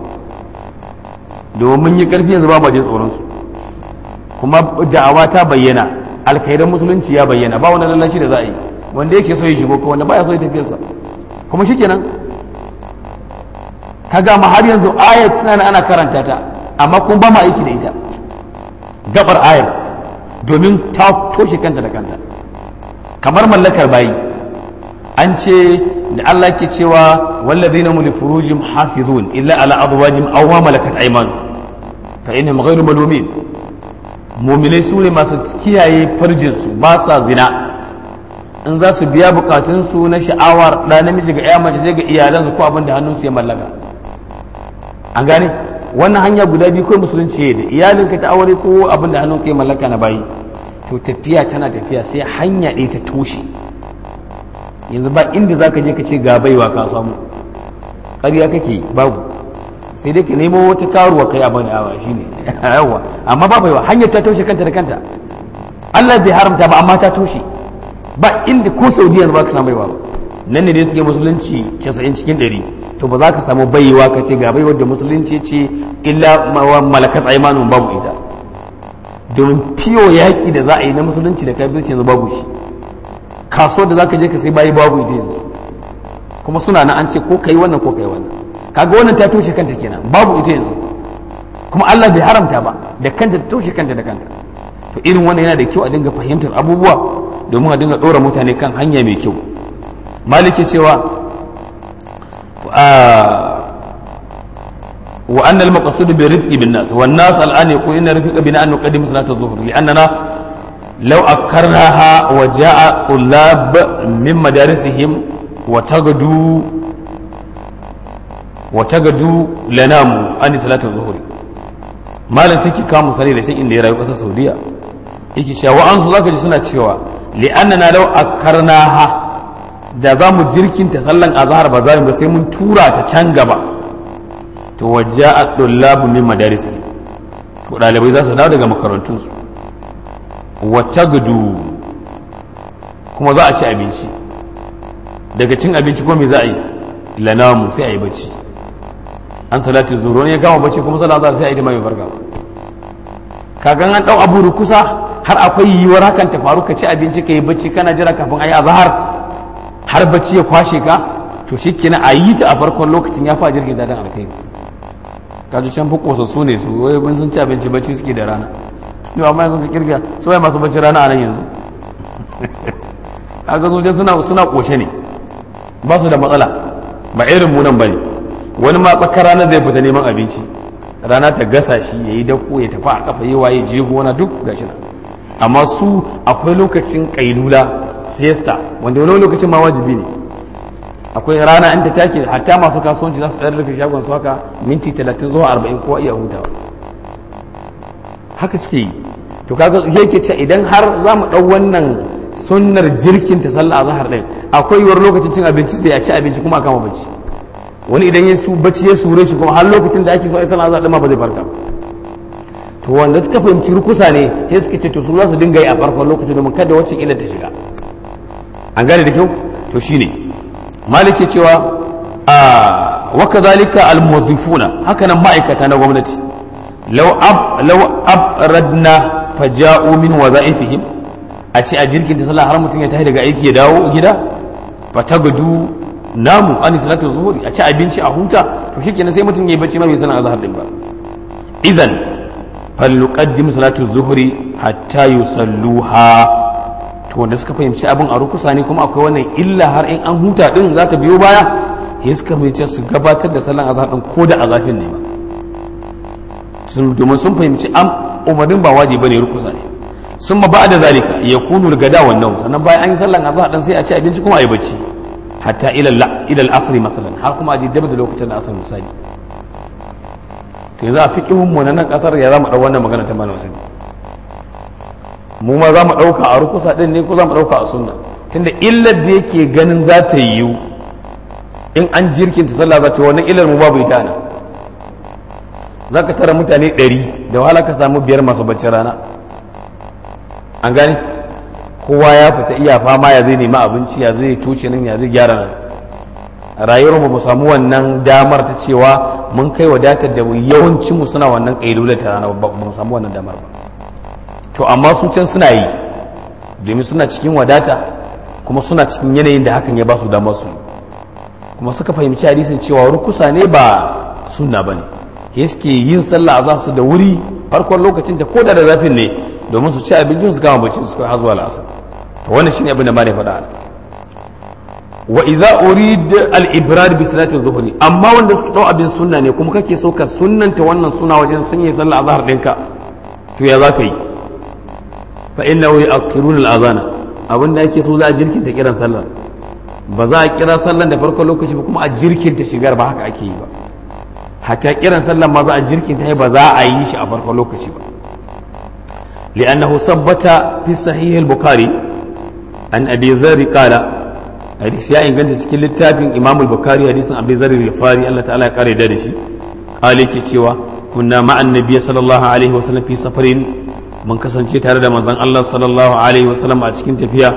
domin mun yi karfi yanzu ba ma jin tsoron su kuma da'awa ta bayyana alkhairan musulunci ya bayyana ba wani lallashi da za a yi wanda yake so ya shigo ko wanda baya so ya tafiyarsa kuma shikenan kaga ma har yanzu ayat tana ana karanta ta amma kun ba ma aiki da ita gabar ayar domin ta toshe kanta da kanta kamar mallakar bayi an ce da Allah ke cewa wallazina hum li furujihim hafizun illa ala azwajihim aw ma malakat aymanuhum fa innahum ghayru malumin mu'minai su ne masu kiyaye farjin su ba sa zina in za su biya bukatunsu na sha'awar ɗa namiji ga 'ya mace sai ga iyalansu ko abin da hannunsu ya mallaka an gane wannan hanya guda biyu kawai musulunci da iyalinka ta aure ko abin da hannunka ya mallaka na bayi to tafiya tana tafiya sai hanya ɗaya ta toshe yanzu ba inda za ka je ka ce ga baiwa ka samu ƙarya kake babu sai dai ka nemo wata karuwa kai abin da awa shine yawa amma ba baiwa hanyar ta toshe kanta da kanta Allah bai haramta ba amma ta toshe ba inda ko saudiya ba ka samu baiwa ba nan ne dai suke musulunci 90 cikin 100 to ba za ka samu baiwa ka ce ga baiwar da musulunci ce illa malakat aimanun babu ita domin fiyo yaƙi da za a yi na musulunci da kafirci yanzu babu shi kasuwar da za ka je ka sai bayi babu ita yanzu kuma suna na an ce ko kai wannan ko kai wannan kaga wannan ta toshe kanta kenan babu ita yanzu kuma Allah bai haramta ba da kanta ta toshe kanta da kanta to irin wannan yana da kyau a dinga fahimtar abubuwa domin a dinga ɗora mutane kan hanya mai kyau maliki cewa wa anna al-maqsud bi rifqi bin nas wan nas al'an yaqul inna rifqa bina an nuqaddim salat adh-dhuhr li'annana law akkarnaha wa ja'a tullab min madarisihim wa tagadu wa tagadu lanamu an salat adh-dhuhr malam sai ki kawo misali da shi inda ya rayu kasar saudiya yake cewa wa'ansu zaka ji suna cewa li'annana law akkarnaha da za mu jirkinta sallan azhar ba za mu sai mun tura ta can gaba to wajja a ɗullabu min madarisi to ɗalibai za su dawo daga makarantunsu wata gudu kuma za a ci abinci daga cin abinci kuma me za a yi lanamu sai a yi bacci an salati zuro ne ya kama bacci kuma sallah za sai a yi da mai farka kagan an ɗau abu kusa har akwai yiwuwar hakan ta faru ka ci abinci ka yi bacci kana jira kafin a yi azhar har bacci ya kwashe ka to shi kenan a yi ta a farkon lokacin ya fa jirgin dadan alkai kaji can fi kosassu ne su wai mun sun ci abinci bacci suke da rana yau amma yanzu ka kirga su wai masu bacci rana a nan yanzu kaga sojan suna suna koshe ne ba su da matsala ba irin mu nan bane wani ma tsakar rana zai fita neman abinci rana ta gasa shi ya yi dako ya tafi a kafa yi waye je gona duk gashi nan amma su akwai lokacin kailula siesta wanda wani lokacin ma wajibi ne akwai rana in ta take hatta masu kasuwanci za su ɗan rufe shagon su haka minti talatin zuwa arba'in ko iya hutawa haka suke yi to kaga yake ce idan har za mu ɗau wannan sunnar jirkin ta sallah a zahar ɗin akwai yiwuwar lokacin cin abinci sai a ci abinci kuma a kama bacci wani idan ya su bacci ya sure shi kuma har lokacin da ake so a yi sallah azhar ɗin ma ba zai farka to wanda suka fahimci rukusa ne sai suka ce to su za su dinga yi a farkon lokacin domin kada wacce illa ta shiga an gane da kyau to shine maliki cewa a wa kadhalika al muwaddifuna haka nan ma'aikata na gwamnati law ab law abradna faja'u min wazaifihim a ce a jirkin da sallah har mutum ya tafi daga aiki ya dawo gida fatagadu namu an salatu zuhuri a ci abinci a huta to shikenan sai mutum ya yi bacci ma bai sanar azhar din ba idan faluqaddim salatu zuhuri hatta yusalluha to wanda suka fahimci abin a rukusa ne kuma akwai wannan illa har in an huta din za ta biyo baya ya suka fahimci su gabatar da sallan azhar din ko da azafin ne ba sun domin sun fahimci am umarnin ba wajibi bane rukusa ne sun ma ba'da zalika yakunu gada wannan sannan bayan an yi sallan azhar din sai a ci abinci kuma a yi bacci hatta ila ila al-asr masalan har kuma a ji dab da lokacin da asar misali to yanzu a fiqihun mu na nan kasar ya zama dau wannan magana ta malam Hussein mu ma za mu ɗauka a rukusa ɗin ne ko za mu ɗauka a sunna tunda illar da yake ganin za ta yiwu in an jirkinta sallah za ta wannan illar mu babu ita nan za ka tara mutane ɗari da wahala ka samu biyar masu bacci rana an gane kowa ya fita iya fama ya zai nemi abinci ya zai tuce nan ya zai gyara nan rayuwar mu samu wannan damar ta cewa mun kai wadatar da yawancin mu suna wannan ƙailular ta rana ba mu samu wannan damar ba to amma su can suna yi domin suna cikin wadata kuma suna cikin yanayin da hakan ya ba su damar su kuma suka fahimci hadisin cewa rukusa ne ba sunna ba ne ya suke yin sallah za su da wuri farkon lokacin ta koda da zafin ne domin su ci abincin su kama bacci su kai zuwa la'asar to wannan shine abin da ma ne faɗa wa iza urid al ibrad bi salati dhuhri amma wanda suka dau abin sunna ne kuma kake so ka sunnanta wannan suna wajen sanya sallah azhar ɗinka to ya za ka yi fa inna wa yu'akhiruna al-adhana abinda ake so za a jirkinta kiran sallar ba za a kira sallar da farkon lokaci ba kuma a jirkinta shigar ba haka ake yi ba hatta kiran sallar ma za a jirkinta ba za a yi shi a farkon lokaci ba li'annahu sabbata fi sahih al-bukhari an abi dharr qala hadisi ya inganta cikin littafin imam al-bukhari hadisin abi dharr al-fari Allah ta'ala ya kare da shi qala yake cewa kunna ma'an nabiy sallallahu alaihi wasallam fi safarin mun kasance tare da manzon Allah sallallahu alaihi wasallam a cikin tafiya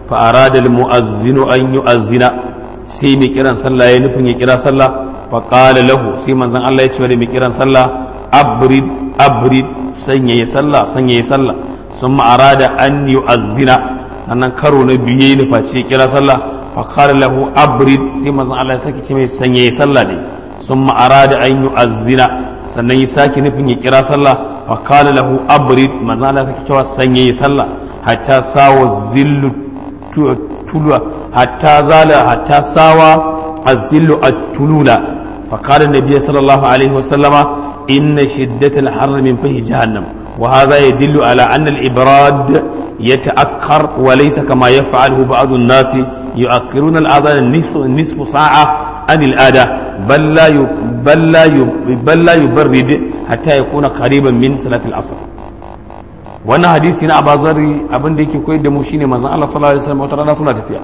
fa arada al mu'azzinu an yu'azzina sai mai kiran sallah ya nufin ya kira sallah fa qala lahu sai manzon Allah ya ce da mai kiran sallah abrid abrid sanya ya sallah sanya ya sallah summa arada an yu'azzina sannan karo na biyu ya nufa ce kira sallah fa qala lahu abrid sai manzon Allah ya saki ce mai sanya ya sallah ne summa arada an yu'azzina sannan ya sake nufin ya kira sallah fa qala lahu abrid manzon Allah ya saki cewa sanya ya sallah hatta sawa zillu tulwa hatta zala hatta sawa azillu at-tulula فقال النبي صلى الله عليه وسلم إن شدة الحر من فيه جهنم وهذا يدل على أن الإبراد يتأخر وليس كما يفعله بعض الناس يؤخرون الأذان نصف, نصف ساعة عن الآداء بل لا بل لا بل لا يبرد حتى يكون قريبا من صلاة العصر wannan hadisi na abazari abin da yake koyar da mu shine manzon Allah sallallahu alaihi wasallam wata rana suna tafiya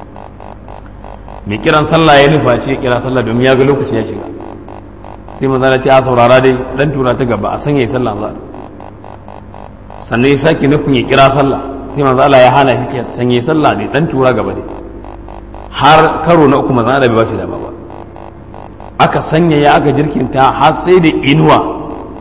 mai kiran sallah ya nufa ce kira sallah domin ya ga lokaci ya shiga sai manzon Allah ce a saurara dai dan tura ta gaba a sanya sallah za sannan ya sake nufin ya kira sallah sai manzon Allah ya hana shi ke sanya sallah ne dan tura gaba ne har karo na uku manzon Allah bai ba shi dama ba aka sanya ya aka jirkinta har sai da inuwa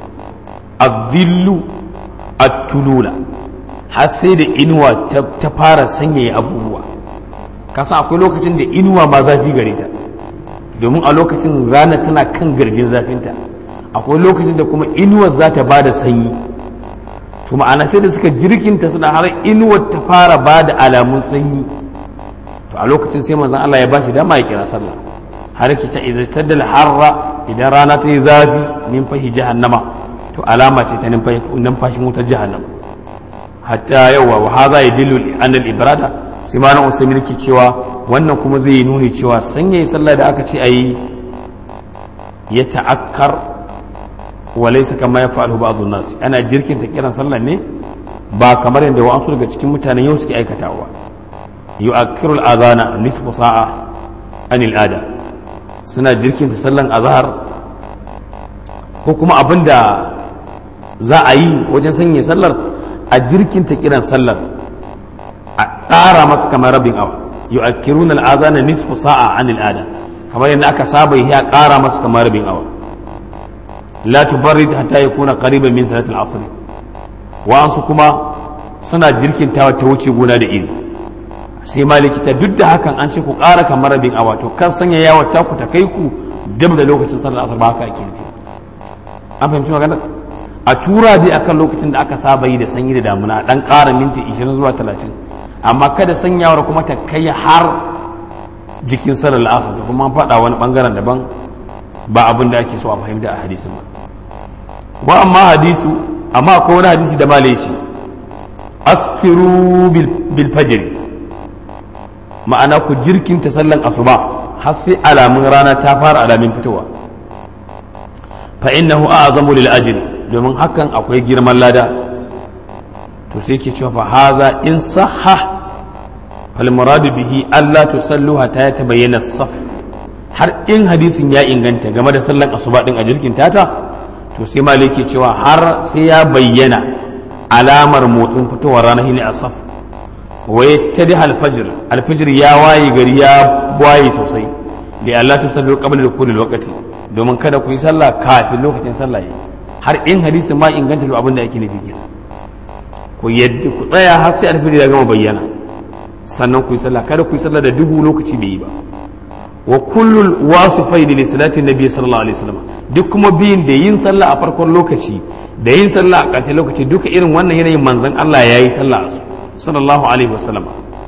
adillu at-tulula har sai da inuwa ta fara sanyaya abubuwa kasan akwai lokacin da inuwa ma zafi gare ta domin a lokacin rana tana kan garjin zafinta akwai lokacin da kuma inuwar za ta bada sanyi to ma'ana sai da suka jirkinta suna har inuwar ta fara bada alamun sanyi to a lokacin sai manzon Allah ya bashi dama ya kira sallah har ki ta izartar da harra idan rana ta yi zafi min fahi jahannama to alama ce ta numfashin wutar jahannama hatta yawa wa haza ya dillu an ibrada sai malam usaimin ke cewa wannan kuma zai yi nuni cewa sanya yi sallah da aka ce a yi ya ta'akkar wa laysa kama ya fa'alu ba'dhu nas ana jirkinta kiran sallah ne ba kamar yadda wa'ansu daga cikin mutanen yau suke aikatawa yu'akkiru al-azana nisfu sa'a anil ada suna jirkinta sallan azhar ko kuma abinda za a yi wajen sanya sallar a jirkinta kiran sallar a ƙara masu kamar rabin awa yu'akkiruna al'azana nisfu sa'a an al'ada kamar yadda aka saba yi a ƙara masu kamar rabin awa la tubarrid hatta yakuna qariban min salatil asr wa'ansu kuma suna jirkintawa ta wuce gona da iri sai maliki ta duk da hakan an ce ku ƙara kamar rabin awa to kan sanya yawa ta ku ta kai ku dab da lokacin sallar asar ba haka ake nufi an fahimci maganar a tura dai akan lokacin da aka saba yi da sanyi da damuna dan ƙara minti 20 zuwa 30 amma kada sanyawar kuma ta kai har jikin salar asar ta kuma faɗa wani ɓangaren daban ba abin da ake so a fahimta a hadisin ba wa amma hadisu amma akwai wani hadisi da malai ce asfiru bil fajr ma'ana ku jirkinta sallan asuba har sai alamun rana ta fara alamin fitowa fa innahu a'zamu lil ajr domin hakan akwai girman lada to sai ke cewa fa haza in sahha fal muradu bihi alla tusallu hatta ya tabayyana saf har in hadisin ya inganta game da sallan asuba din a jirkin tata to sai maliki cewa har sai ya bayyana alamar motsin fitowar rana shine asaf wa yattadi alfajr alfajr ya waye gari ya waye sosai da Allah tusallu qabla dukhulil waqti domin kada ku yi sallah kafin lokacin sallah yayi har in hadisin ma inganta to abin da ake nufi kenan ku yadda ku tsaya har sai alfajr ya gama bayyana sannan ku yi sallah kada ku yi sallah da duhu lokaci bai yi ba wa kullul wasifai li salatin nabi sallallahu alaihi wasallam duk kuma biyin da yin sallah a farkon lokaci da yin sallah a ƙarshen lokaci duka irin wannan yanayin manzon Allah yayi sallah sallallahu alaihi wasallam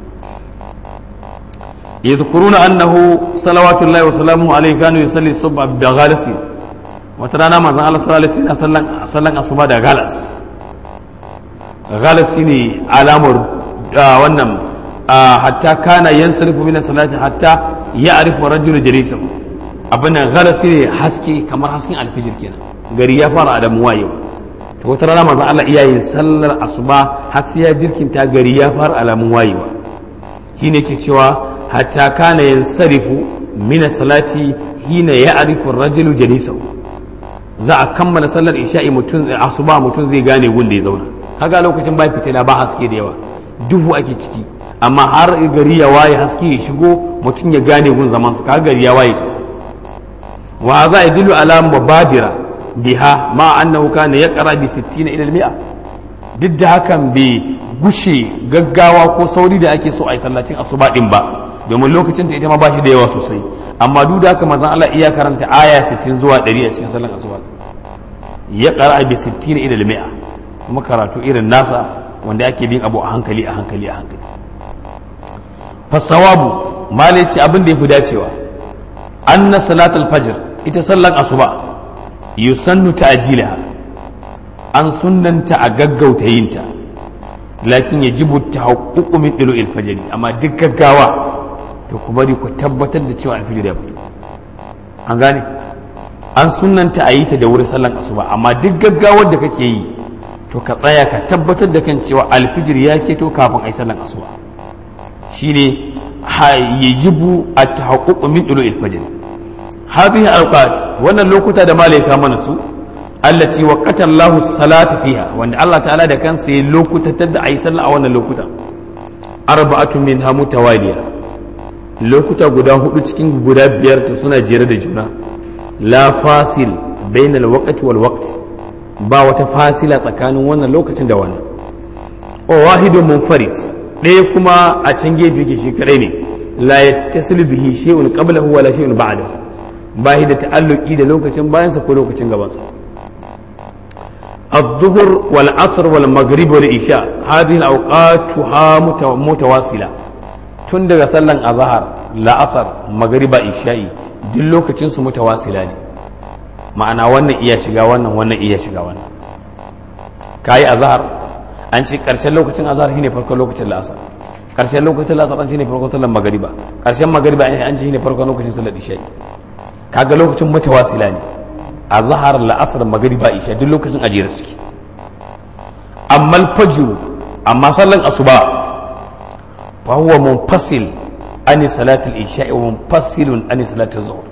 yadhkuruna annahu salawatullahi wa salamuhu alaihi kanu yusalli subha bi ghalasi wata rana manzon Allah sallallahu alaihi wasallam sallan sallan asuba da galas galas shine alamar wannan hatta kana yansarifu min salati hatta ya'rifu rajulu jalisahu abin nan galas ne haske kamar hasken alfijir kenan gari ya fara adamu wayewa to wata rana manzon Allah iyayen sallar asuba har sai ya jirkinta gari ya fara alamun wayewa shine ke cewa hatta kana yansarifu min salati hina ya'rifu rajulu jalisahu za a kammala sallar isha'i mutum asuba mutum zai gane wanda ya zauna kaga lokacin ba fitila ba haske da yawa duhu ake ciki amma har gari ya waye haske ya shigo mutum ya gane gun zaman su kaga gari ya waye sosai wa za a dilu ala mubadira biha ma annahu kana yaqra bi 60 ila al-mi'a duk da hakan bai gushe gaggawa ko sauri da ake so a yi sallacin asuba din ba domin lokacin ta ita ma ba shi da yawa sosai amma duk da haka manzon Allah iya karanta aya 60 zuwa 100 a cikin sallar asuba ya qara bi 60 ila al-mi'a kuma karatu irin nasa wanda ake bin abu a hankali a hankali a hankali fasawabu malai ce abin da ya fi dacewa anna salatul fajr ita sallar asuba yusannu ta'jilaha an sunnanta a gaggauta yinta lakin yajibu tahaqququ min dilu'il fajr amma duk gaggawa to ku bari ku tabbatar da cewa alfijir ya fito an gane an sunnanta a yi ta da wuri sallan asuba amma duk gaggawar da kake yi to ka tsaya ka tabbatar da kan cewa alfijir ya keto kafin a yi sallan asuba shine yajibu at-tahaqquq min dulu'il fajr hadhihi awqat wannan lokuta da malaika mana su allati waqata Allahu salata fiha wanda Allah ta'ala da kansa ya lokutatar da ayi sallah a wannan lokuta arba'atu minha mutawaliya lokuta guda hudu cikin guda biyar to suna jere da juna la fasil bainal waqti wal waqt ba wata fasila tsakanin wannan lokacin da wannan o wahidun munfarid ɗaya kuma a can gefe yake shi kadai ne la yattasilu bihi shay'un qablahu wala shay'un ba'dahu ba shi da ta'alluki da lokacin bayansa ko lokacin gabansa الظهر والعصر والمغرب والعشاء هذه الأوقات متواصلة tun daga sallan azahar la'asar magariba isha'i duk lokacin su mutawasila ne ma'ana wannan iya shiga wannan wannan iya shiga wannan kayi azahar an ce karshen lokacin azahar shine farkon lokacin la'asar karshen lokacin la'asar an shine farkon sallan magariba karshen magariba an ce shine farkon lokacin sallar isha'i kaga lokacin mutawasila ne azahar la'asar magariba isha duk lokacin ajiyar suke amma alfajr amma sallan asuba فهو منفصل عن صلاة العشاء ومنفصل عن صلاة الظهر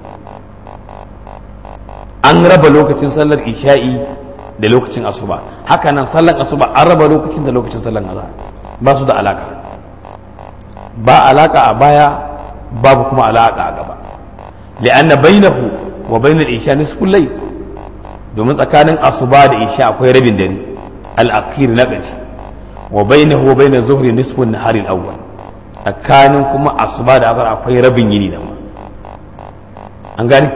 an raba lokacin sallar isha'i da lokacin asuba haka nan sallar asuba an raba lokacin da lokacin sallar azhar ba su da alaka ba alaka a baya babu kuma alaka a gaba li'anna bainahu wa bainal isha nisful layl domin tsakanin asuba da isha akwai rabin dare al-akhir na ƙarshe wa bainahu wa bainaz zuhri nisfun nahari al-awwal tsakanin kuma asuba da azhar akwai rabin yini da ma an gani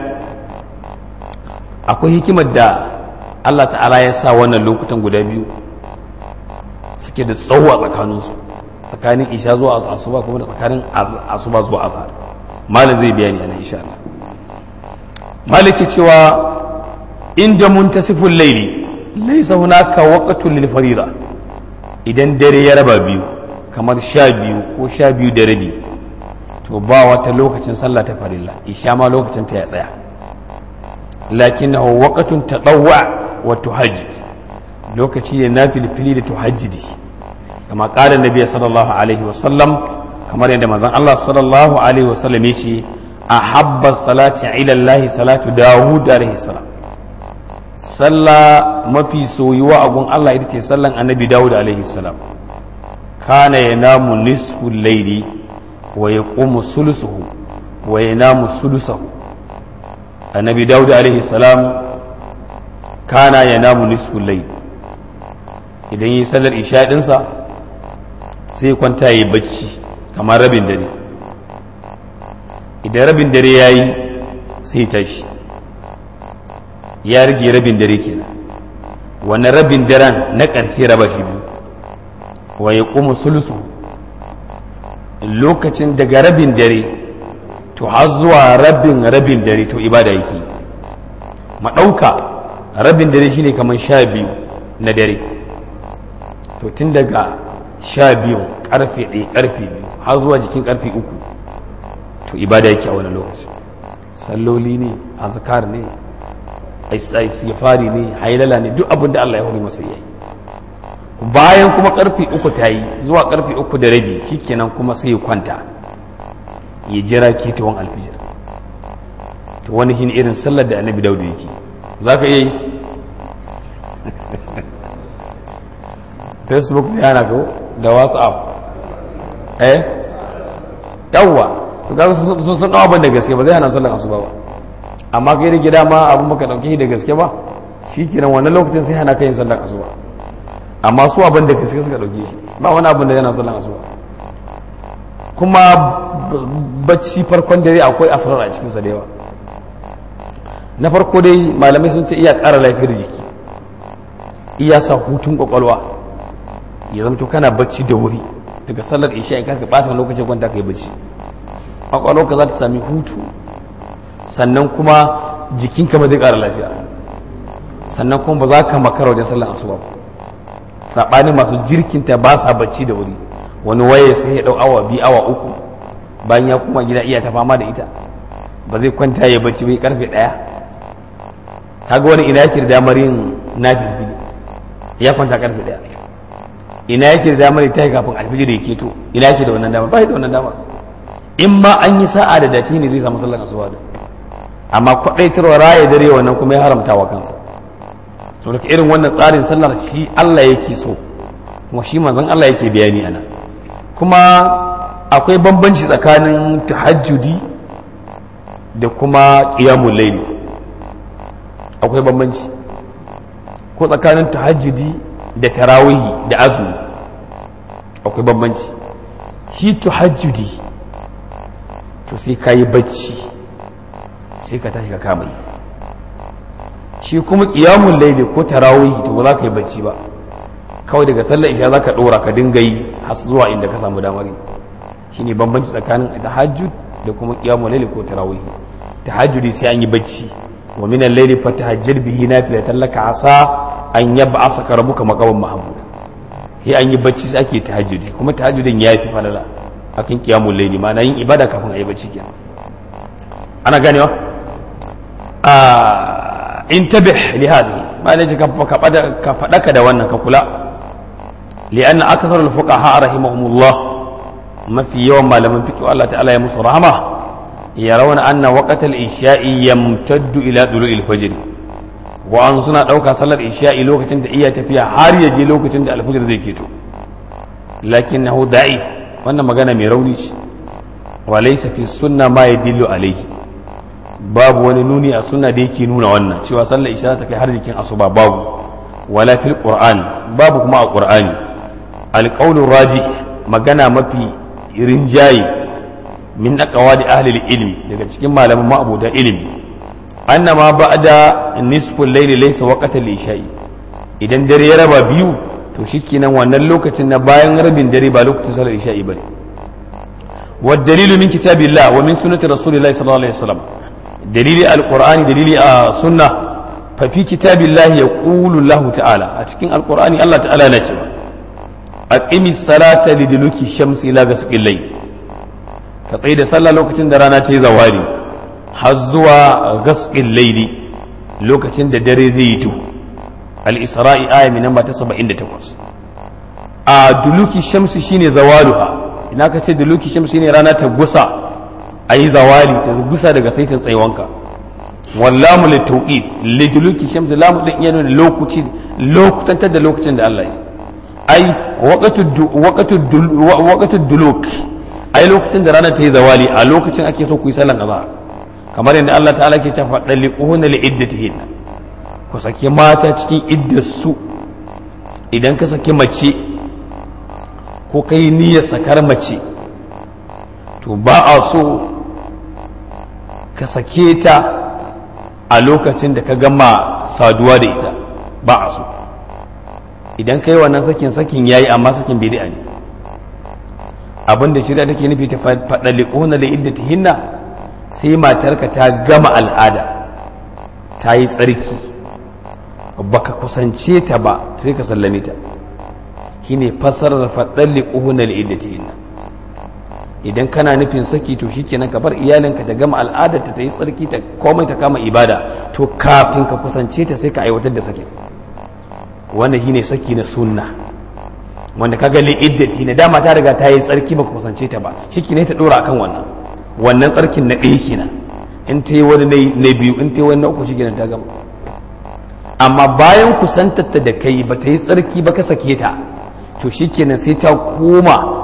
akwai hikimar da Allah ta'ala ya sa wannan lokutan guda biyu suke da tsawo a tsakaninsu tsakanin isha zuwa asuba kuma da tsakanin asuba zuwa azhar malam zai bayani a nan insha Allah maliki cewa inda muntasiful laili laysa hunaka waqtun lil farida idan dare ya raba biyu kamar sha biyu ko sha biyu da rabi to ba wata lokacin sallah ta farilla isha ma lokacin ta ya tsaya lakinnahu waqtun tadawwa wa tuhajjid lokaci ne na filfili da tuhajjidi kama qala nabi sallallahu alaihi wasallam kamar yadda manzon Allah sallallahu alaihi wasallam yace ahabba salati ila Allah salatu Dawud alaihi salam sallah mafi soyuwa a gun Allah ita ce sallan annabi Dawud alaihi salam kana yanamu nisfu layli wa yaqumu sulusuhu wa yanamu sulusahu annabi Dawud alaihi salam kana yanamu nisfu layli idan yi sallar isha dinsa sai kwanta yi bacci kamar rabin dare idan rabin dare ya yi sai tashi ya rage rabin dare kenan wani rabin daren na ƙarshe raba shi biyu wa ya kuma sulusu lokacin daga rabin dare to har zuwa rabin rabin dare to ibada yake maɗauka rabin dare shine kamar sha biyu na dare to tun daga sha biyu karfe ɗaya karfe biyu har zuwa jikin karfe uku to ibada yake a wani lokaci salloli ne azkar ne istighfari ne hailala ne duk abin da Allah ya hori masa yayi bayan kuma karfe uku ta yi zuwa karfe uku da rabi shikenan kuma sai ya kwanta ya jira ketawan alfijir to wani shine irin sallar da annabi daudu yake zaka iya yi facebook zai hana ko da whatsapp eh yawwa to kaga sun san abin da gaske ba zai hana sallar asuba ba amma kai da gida ma abin baka dauke shi da gaske ba shikenan wannan lokacin sai hana kai yin sallar asuba amma su abin da gaske suka dauke shi ba wani abin da yana sallar asuba kuma bacci farkon dare akwai asrar a cikinsa da yawa na farko dai malamai sun ce iya ƙara lafiyar jiki iya sa hutun kwakwalwa ya zamto kana bacci da wuri daga sallar isha in ka bata lokacin kwanta ka yi bacci kwakwalwarka za ta sami hutu sannan kuma jikinka ba zai ƙara lafiya sannan kuma ba za ka makara wajen sallar asuba ba saɓanin masu jirkinta ba sa bacci da wuri wani waye sai ya ɗau awa biyu awa uku bayan ya kuma gida iya ta fama da ita ba zai kwanta ya bacci bai karfe ɗaya kaga wani ina yake da damar yin na bilbili ya kwanta karfe ɗaya ina yake da damar ta yi kafin alfijir ya keto ina yake da wannan damar ba da wannan damar in ma an yi sa'a da dace ne zai samu sallar asuba da amma kwaɗaitarwa raya dare wannan kuma ya haramta wa kansa so daga irin wannan tsarin sallar shi Allah yake so kuma shi manzon Allah yake bayani ana kuma akwai bambanci tsakanin tahajjudi da kuma qiyamul layl akwai bambanci ko tsakanin tahajjudi da tarawihi da azumi akwai bambanci shi tahajjudi to sai ka yi bacci sai ka tashi ka kama yi shi kuma ƙiyamun laili ko tarawihi to ba za ka yi bacci ba kawai daga sallar isha za ka ɗora ka dinga yi har zuwa inda ka samu damar yi shi ne bambanci tsakanin tahajjud da kuma ƙiyamun laili ko tarawihi tahajjudi sai an yi bacci wa minan laili fa tahajjud bihi nafilatan laka asa an yaba asa ka rabuka maqaman mahmuda sai an yi bacci sai ake tahajjudi kuma tahajjudin ya fi falala akan qiyamul layli ma na yin ibada kafin a yi bacci kenan ana ganewa a intabih li hadhihi ma ne ka ka fadaka da wannan ka kula li'anna akthar al-fuqaha rahimahumullah mafi yawan malaman fiqh Allah ta'ala ya musu rahama yarawna anna waqtal isha'i yamtaddu ila dulu'il fajr wa an suna dauka sallar isha'i lokacin da iya tafiya har ya je lokacin da alfajir zai keto lakinnahu da'if wannan magana mai rauni ce wa laysa fi sunna ma yadillu alayhi babu wani nuni a sunna da yake nuna wannan cewa sallar isha ta kai har jikin asuba babu wala fil qur'an babu kuma a qur'ani alqawlu raji magana mafi rinjaye min aqwali ahli ilmi daga cikin malaman ma'abuda ilimi annama ba'da nisful layli laysa waqtal isha'i idan dare ya raba biyu to shikenan wannan lokacin na bayan rabin dare ba lokacin salar isha'i bane wa dalilu min kitabillah wa min sunnati rasulillahi sallallahu alaihi wasallam dalili alqur'ani dalili a sunna fa fi kitabillah yaqulu Allah ta'ala a cikin alqur'ani Allah ta'ala na cewa aqimi salata liduluki shamsi ila ghasqil layl ka tsaye da sallah lokacin da rana ta yi zawari har zuwa ghasqil layli lokacin da dare zai yi duhu al-isra'i aya min namba ta 78 a duluki shamsi shine zawaluha ina ka ce duluki shamsi ne rana ta gusa ayi zawali ta gusa daga saitin tsayuwanka wallamu litauqit liduluki shamsi lamu din yana lokaci lokutantar da lokacin da Allah yi ai waqatu duluk ai lokacin da rana ta yi zawali a lokacin ake so ku yi sallan azhar kamar yadda Allah ta'ala ke cewa daliquhunna li iddatihinna ku saki mata cikin iddarsu idan ka saki mace ko ka yi niyyar sakar mace to ba a so ka sake ta a lokacin da ka gama saduwa da ita ba a so idan ka yi wannan sakin sakin ya yi amma sakin bidi'a ne abinda shirya take nufi ta faɗa liƙona da idda hinna sai matarka ta gama al'ada ta yi tsarki baka kusance ta ba sai ka sallame ta shine fasarar faɗan liƙuhun al'iddatihinna idan kana nufin saki to shikenan ka bar iyalinka ta gama al'adarta ta yi tsarki ta komai ta kama ibada to kafin ka kusance ta sai ka aiwatar da sakin wanda shine saki na sunna wanda kaga li'iddati na dama ta riga ta yi tsarki baka kusance ta ba shikenan ta dora akan wannan wannan tsarkin na ɗaya kenan in ta yi wani na biyu in ta yi wani na uku shikenan ta gama amma bayan kusantarta da kai ba ta yi tsarki ba ka sake ta to shikenan sai ta koma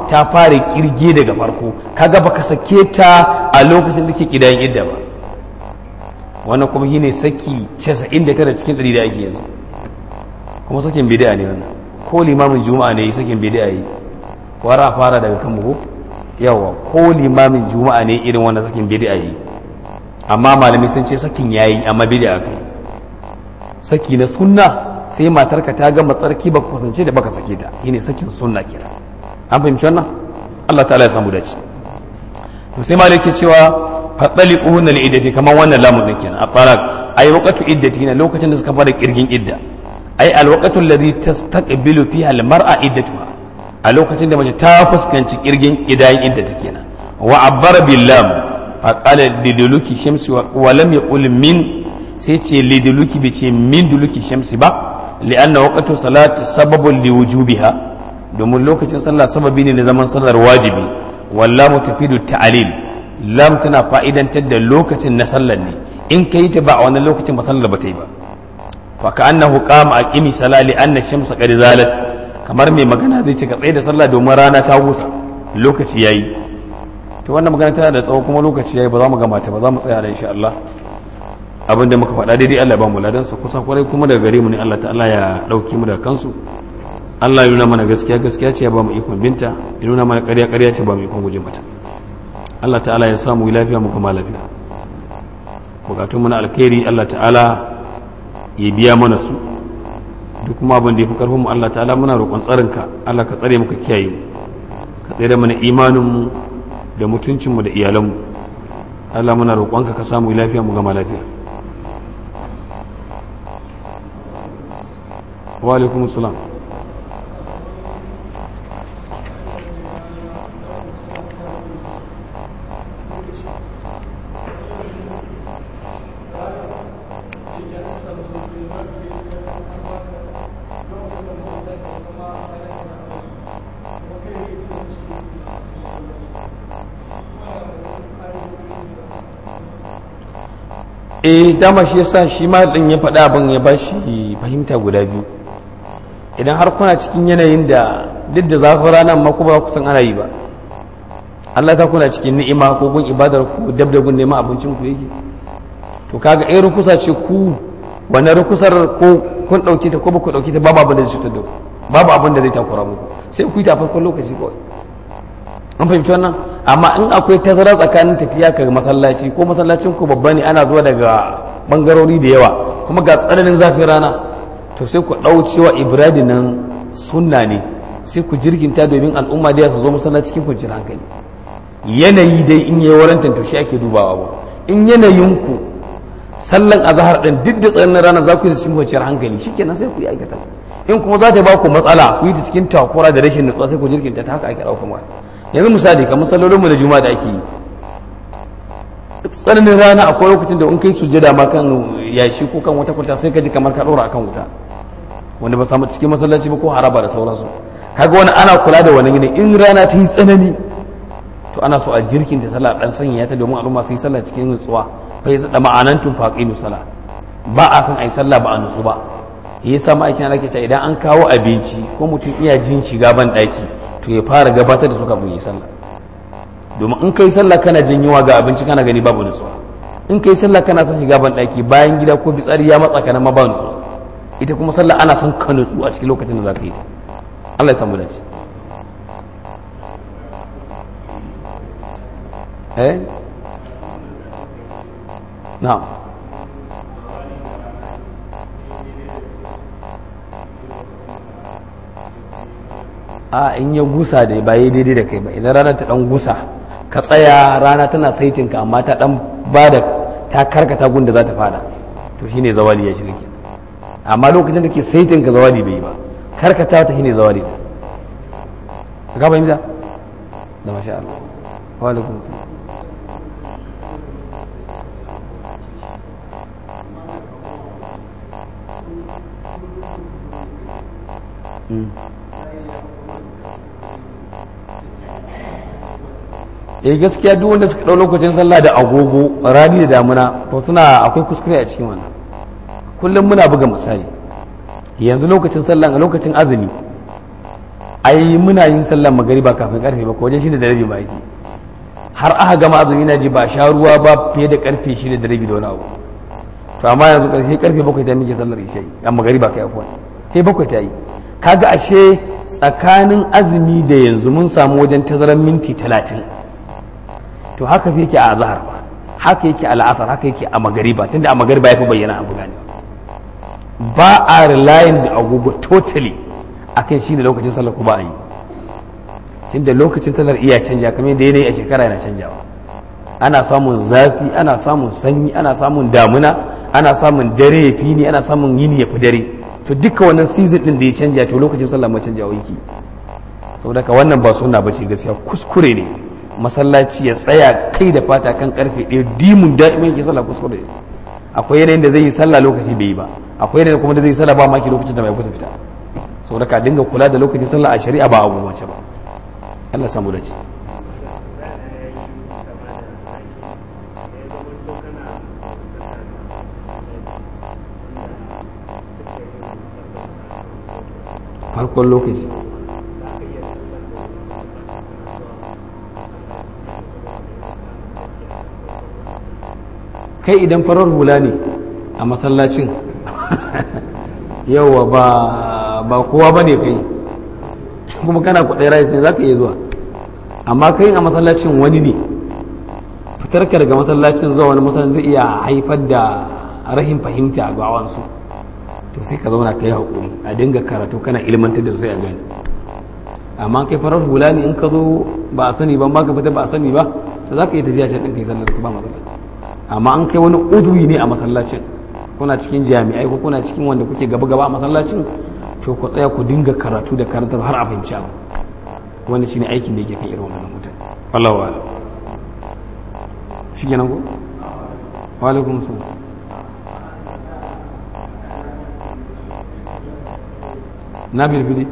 ta fara kirge daga farko kaga baka sake ta a lokacin da ke kidayen idda ba wannan kuma shine saki 99 cikin 100 da ake yanzu kuma sakin bid'a ne wannan ko limamin juma'a ne sakin bid'a yi wara fara daga kan mu yawa ko limamin juma'a ne irin wannan sakin bid'a yi amma malami sun ce sakin yayi amma bid'a kai saki na sunna sai matarka ta gama tsarki baka kusance da baka sake ta shine sakin sunna kenan an fahimci wannan Allah ta'ala ya samu dace to sai malaki cewa fataliquhun li iddati kaman wannan lamun din kenan at-talaq ay waqtu iddati na lokacin da suka fara kirgin idda ay al-waqtu alladhi tastaqbilu fiha al-mar'a iddatuha a lokacin da mace ta fuskanci kirgin idayin idda kenan wa abbara billam faqala liduluki shamsi wa lam yaqul min sai ce liduluki bai ce min duluki shamsi ba li'anna waqtu salati sababun liwujubiha domin lokacin sallah sababi ne na zaman sallar wajibi wallahu tufidu ta'lil lam tana fa'idantar da lokacin na sallar ne in kai ta ba a wannan lokacin ba sallar ba ta yi ba fa ka annahu qama aqimi sala li anna shamsa qad zalat kamar mai magana zai ce ka tsaye da sallah domin rana ta gusa lokaci yayi to wannan magana tana da tsawo kuma lokaci yayi ba za mu gama ta ba za mu tsaya da insha Allah abin da muka faɗa daidai Allah ba mu ladan sa kusa kwarai kuma daga gare mu ne Allah ta'ala ya dauki mu da kansu Allah ya nuna mana gaskiya gaskiya ce ya ba mu ikon binta ya nuna mana ƙarya ƙarya ce ba mu ikon guje mata Allah ta'ala ya samu lafiya mu kuma lafiya bukatun mana alkhairi Allah ta'ala ya biya mana su duk kuma abin da ya fi karfin mu Allah ta'ala muna roƙon tsarinka Allah ka tsare muka kiyaye mu ka tsare mana imanin mu da mutuncin mu da iyalan mu Allah muna roƙonka ka samu lafiya mu gama lafiya wa alaikum salam eh dama shi yasa shi ma din ya faɗa abin ya ba shi fahimta guda biyu idan har kuna cikin yanayin da duk da zafin rana amma ku ba ku san ana yi ba Allah ta kuna cikin ni'ima ko gun ibadar ku dab da gun neman abincin ku yake to kaga in rukusa ce ku wannan rukusar ko kun dauke ta ko ba ku dauke ta babu abin da zai cutar da ku babu abin da zai takura muku sai ku yi ta farkon lokaci kawai an fahimci wannan amma in akwai tazara tsakanin tafiya ka masallaci ko masallacin ku babba ne ana zuwa daga bangarori da yawa kuma ga tsananin zafin rana to sai ku ɗau cewa ibrahim nan sunna ne sai ku jirginta domin al'umma da su zo masallaci cikin kwanciyar hankali yanayi dai in yi warantan to shi ake dubawa ba in yanayin ku sallan azhar din duk da tsananin rana za ku yi cikin kwanciyar hankali shikenan sai ku yi aikata in kuma za ta ba ku matsala ku yi ta cikin takura da rashin nutsuwa sai ku jirginta ta haka ake ɗauka mata yanzu misali kamar sallolinmu da juma'a da ake yi tsananin rana akwai lokacin da in kai sujjada ma kan yashi ko kan wata kwanta sai ka ji kamar ka ɗora akan wuta wanda ba samu cikin masallaci ba ko haraba da sauransu kaga wani ana kula da wani yanayi in rana ta yi tsanani to ana so a jirkin ta sallah dan sanya ta domin al'umma su yi sallah cikin nutsuwa fa da ma'anantun faqilu sala ba a san ai sallah ba a nutsu ba yasa ma'aikin Allah ke cewa idan an kawo abinci ko mutum iya jin shiga ban daki to ya fara gabatar da su kafin yi sallah domin in kai sallah kana jin yunwa ga abinci kana gani babu nutsuwa in kai sallah kana son shiga ban daki bayan gida ko fitsari ya matsa kana ma ba nutsuwa ita kuma sallah ana son ka nutsu a cikin lokacin da za ka yi ta Allah ya samu da shi eh na'am a in ya gusa da ba yi daidai da kai ba idan rana ta dan gusa ka tsaya rana tana saitin ka amma ta dan bada ta karkata gun da za ta fada to shine zawali ya shirke amma lokacin da ke saitin ka zawali bai yi ba karkata ta shine zawali ka fahimta da masha Allah wa alaikum salam eh gaskiya duk wanda suka ɗau lokacin sallah da agogo rani da damuna to suna akwai kuskure a cikin wannan kullum muna buga misali yanzu lokacin sallah a lokacin azumi ai muna yin sallar magariba kafin karfe ba ko wajen shida da rabi ba yake har aka gama azumi na ji ba sha ruwa ba fiye da karfe shida da rabi da wani abu to amma yanzu karfe karfe bakwai ta muke sallar isha'i a magariba kai afuwa sai bakwai ta yi kaga ashe tsakanin azumi da yanzu mun samu wajen tazarar minti talatin to haka fi yake a azhar haka yake a la'asar haka yake a magariba tunda a magariba ya fi bayyana abu gane ba a relying da agogo totally akan shi da lokacin sallar ku ba a yi tunda lokacin sallar iya canja kamar da yanayi a shekara yana canjawa ana samun zafi ana samun sanyi ana samun damuna ana samun dare ya fi ni ana samun yini ya fi dare to duka wannan season din da ya canja to lokacin sallah ma canjawa yake saboda ka wannan ba suna bace gaskiya kuskure ne masallaci ya tsaya kai da fata kan karfe ɗaya dimun da'imin yake sallah kuskure ne akwai yanayin da zai yi sallah lokaci bai yi ba akwai yanayin kuma da zai yi sallah ba maki lokacin da bai kusa fita saboda ka dinga kula da lokacin sallah a shari'a ba abu mace ba Allah samu da ci farkon lokaci kai idan farar hula ne a masallacin yawa ba ba kowa ba ne kai kuma kana kudai rai sai za ka iya zuwa amma kai a masallacin wani ne fitarka daga masallacin zuwa wani masallacin zai iya haifar da rahin fahimta ga awansu to sai ka zauna ka yi haƙuri a dinga karatu kana ilmantar da sai a gani amma kai farar hula ne in ka zo ba a sani ba ba ka fita ba a sani ba to za ka iya tafiya can ɗin kai sallar ba matsala amma an kai wani uduyi ne a masallacin kuna cikin jami'ai ko kuna cikin wanda kuke gaba gaba a masallacin to ku tsaya ku dinga karatu da karantar har a fahimci abu wani shine aikin da yake kan irin wannan mutane wallahu a'lam shi kenan ko wa alaikum salam na bilbili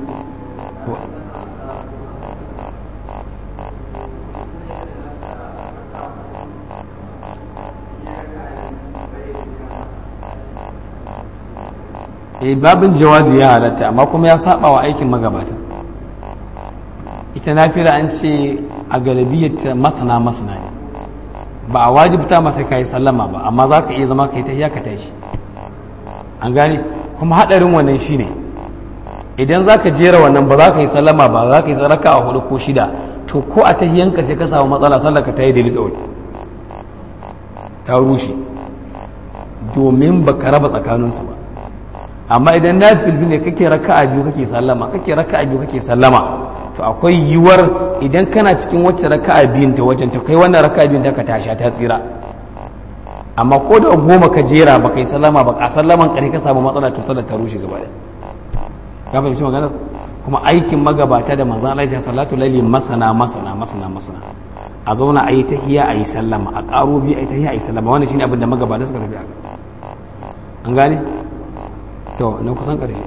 eh babin jawazi ya halatta amma kuma ya saba wa aikin magabata ita nafila an ce a galibiyyar masana masana ne ba a wajibta masa kai sallama ba amma za ka iya zama kai ta ka tashi an gane kuma haɗarin wannan shine idan za ka jera wannan ba za ka yi sallama ba za ka yi raka a hudu ko shida to ko a tahiyanka sai ka samu matsala sallar ka ta yi daidai tsawon ta rushe domin ba ka raba tsakaninsu ba amma idan na filbi ne kake raka a biyu kake sallama kake raka a biyu kake sallama to akwai yiwuwar idan kana cikin wacce raka a biyun ta wajen ta kai wannan raka a biyun ta ka tasha ta tsira amma ko da goma ka jera ba kai sallama ba ka sallaman kare ka samu matsala to sallar ta rushe gaba ɗaya ka fahimci maganar kuma aikin magabata da manzan Allah ya salatu laili masana masana masana masana a zauna a yi tahiya a yi sallama a ƙaro biyu a yi tahiya a yi sallama wannan shine abin da magabata suka tafi a an gane to na kusan ƙarshe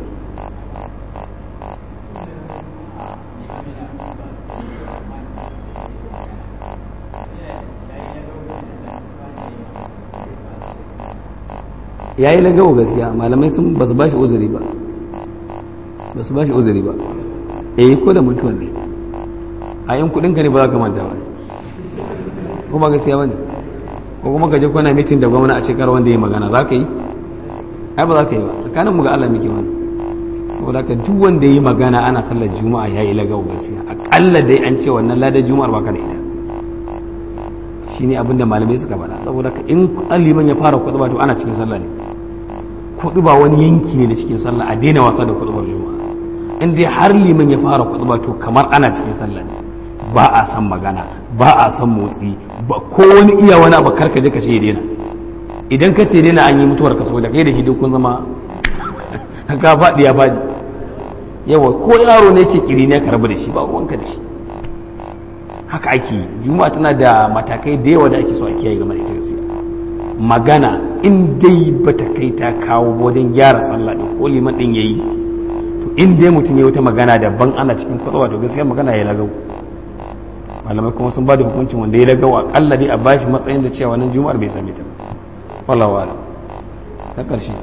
ya yi lagawa gaskiya malamai sun ba su ba shi uzuri ba ba su ba shi uzuri ba eh ko da mutuwar ne a yin kudinka ne ba za ka manta ba ko ba gaskiya ba ne ko kuma ka je kwana mitin da gwamna a shekara wanda ya magana za ka yi ai ba za ka yi ba tsakanin mu ga Allah muke wani saboda ka duk wanda ya yi magana ana sallar juma'a ya yi lagawa gaskiya akalla dai an ce wannan ladar juma'ar ba ka da ita shine abin da malamai suka faɗa saboda ka in liman ya fara kuɗuba to ana cikin sallah ne kuɗuba wani yanki ne da cikin sallah a daina wasa da kuɗubar juma'a in dai har liman ya fara kuɗuba to kamar ana cikin sallah ne ba a san magana ba a san motsi ba ko wani iya wani abu karka je ka ce ya daina idan ka ce daina an yi mutuwar ka saboda kai da shi duk kun zama ka faɗi ya faɗi yawa ko yaro ne ke kiri ne ka rabu da shi ba ruwanka da shi haka ake yi juma'a tana da matakai da yawa da ake so a kiyaye game da ita gaskiya magana in dai bata kai ta kawo wajen gyara sallah din ko liman din yayi to in dai mutum ya wata magana daban ana cikin kwatsawa to gaskiya magana ya lagau malamai kuma sun ba da hukuncin wanda ya lagau akalla dai a bashi matsayin da cewa wannan juma'ar bai same ta wallahu a'lam ta karshe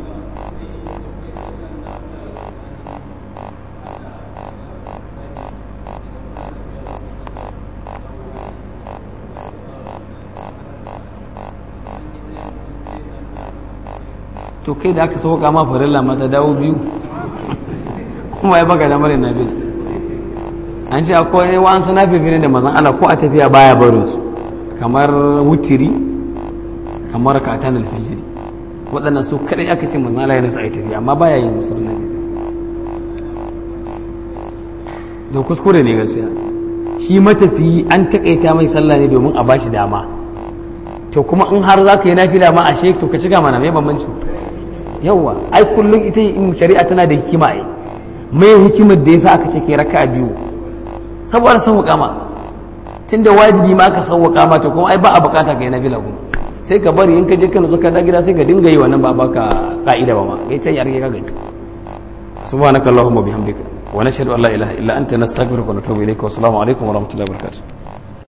to kai da aka sauka ma farilla mata dawo biyu kuma ya baka damar yin nafila an ce akwai wa'ansu nafifin da mazan Allah ko a tafiya baya barin su kamar wutiri kamar katan alfijiri waɗannan su kaɗai aka ce mazan Allah yana su a yi tafiya amma baya yin musu nafi da kuskure ne gaskiya shi matafi an takaita mai sallah ne domin a bashi dama to kuma in har za ka yi nafila ma a shek to ka ci gama na mai bambanci yawwa ai kullum ita shari'a tana da hikima ai mai hikimar da yasa aka ce ke raka biyu saboda sauwaka ma tunda wajibi ma aka sauwaka ma to kuma ai ba a bukata ka yi nafila kuma sai ka bari in ka je ka nutsu ka da gida sai ka dinga yi wannan ba baka ka'ida ba ma kai can ya rage ka gaji subhanakallahumma bihamdika wa nashhadu an la ilaha illa anta nastaghfiruka wa natubu ilayka wa assalamu alaikum wa rahmatullahi wa barakatuh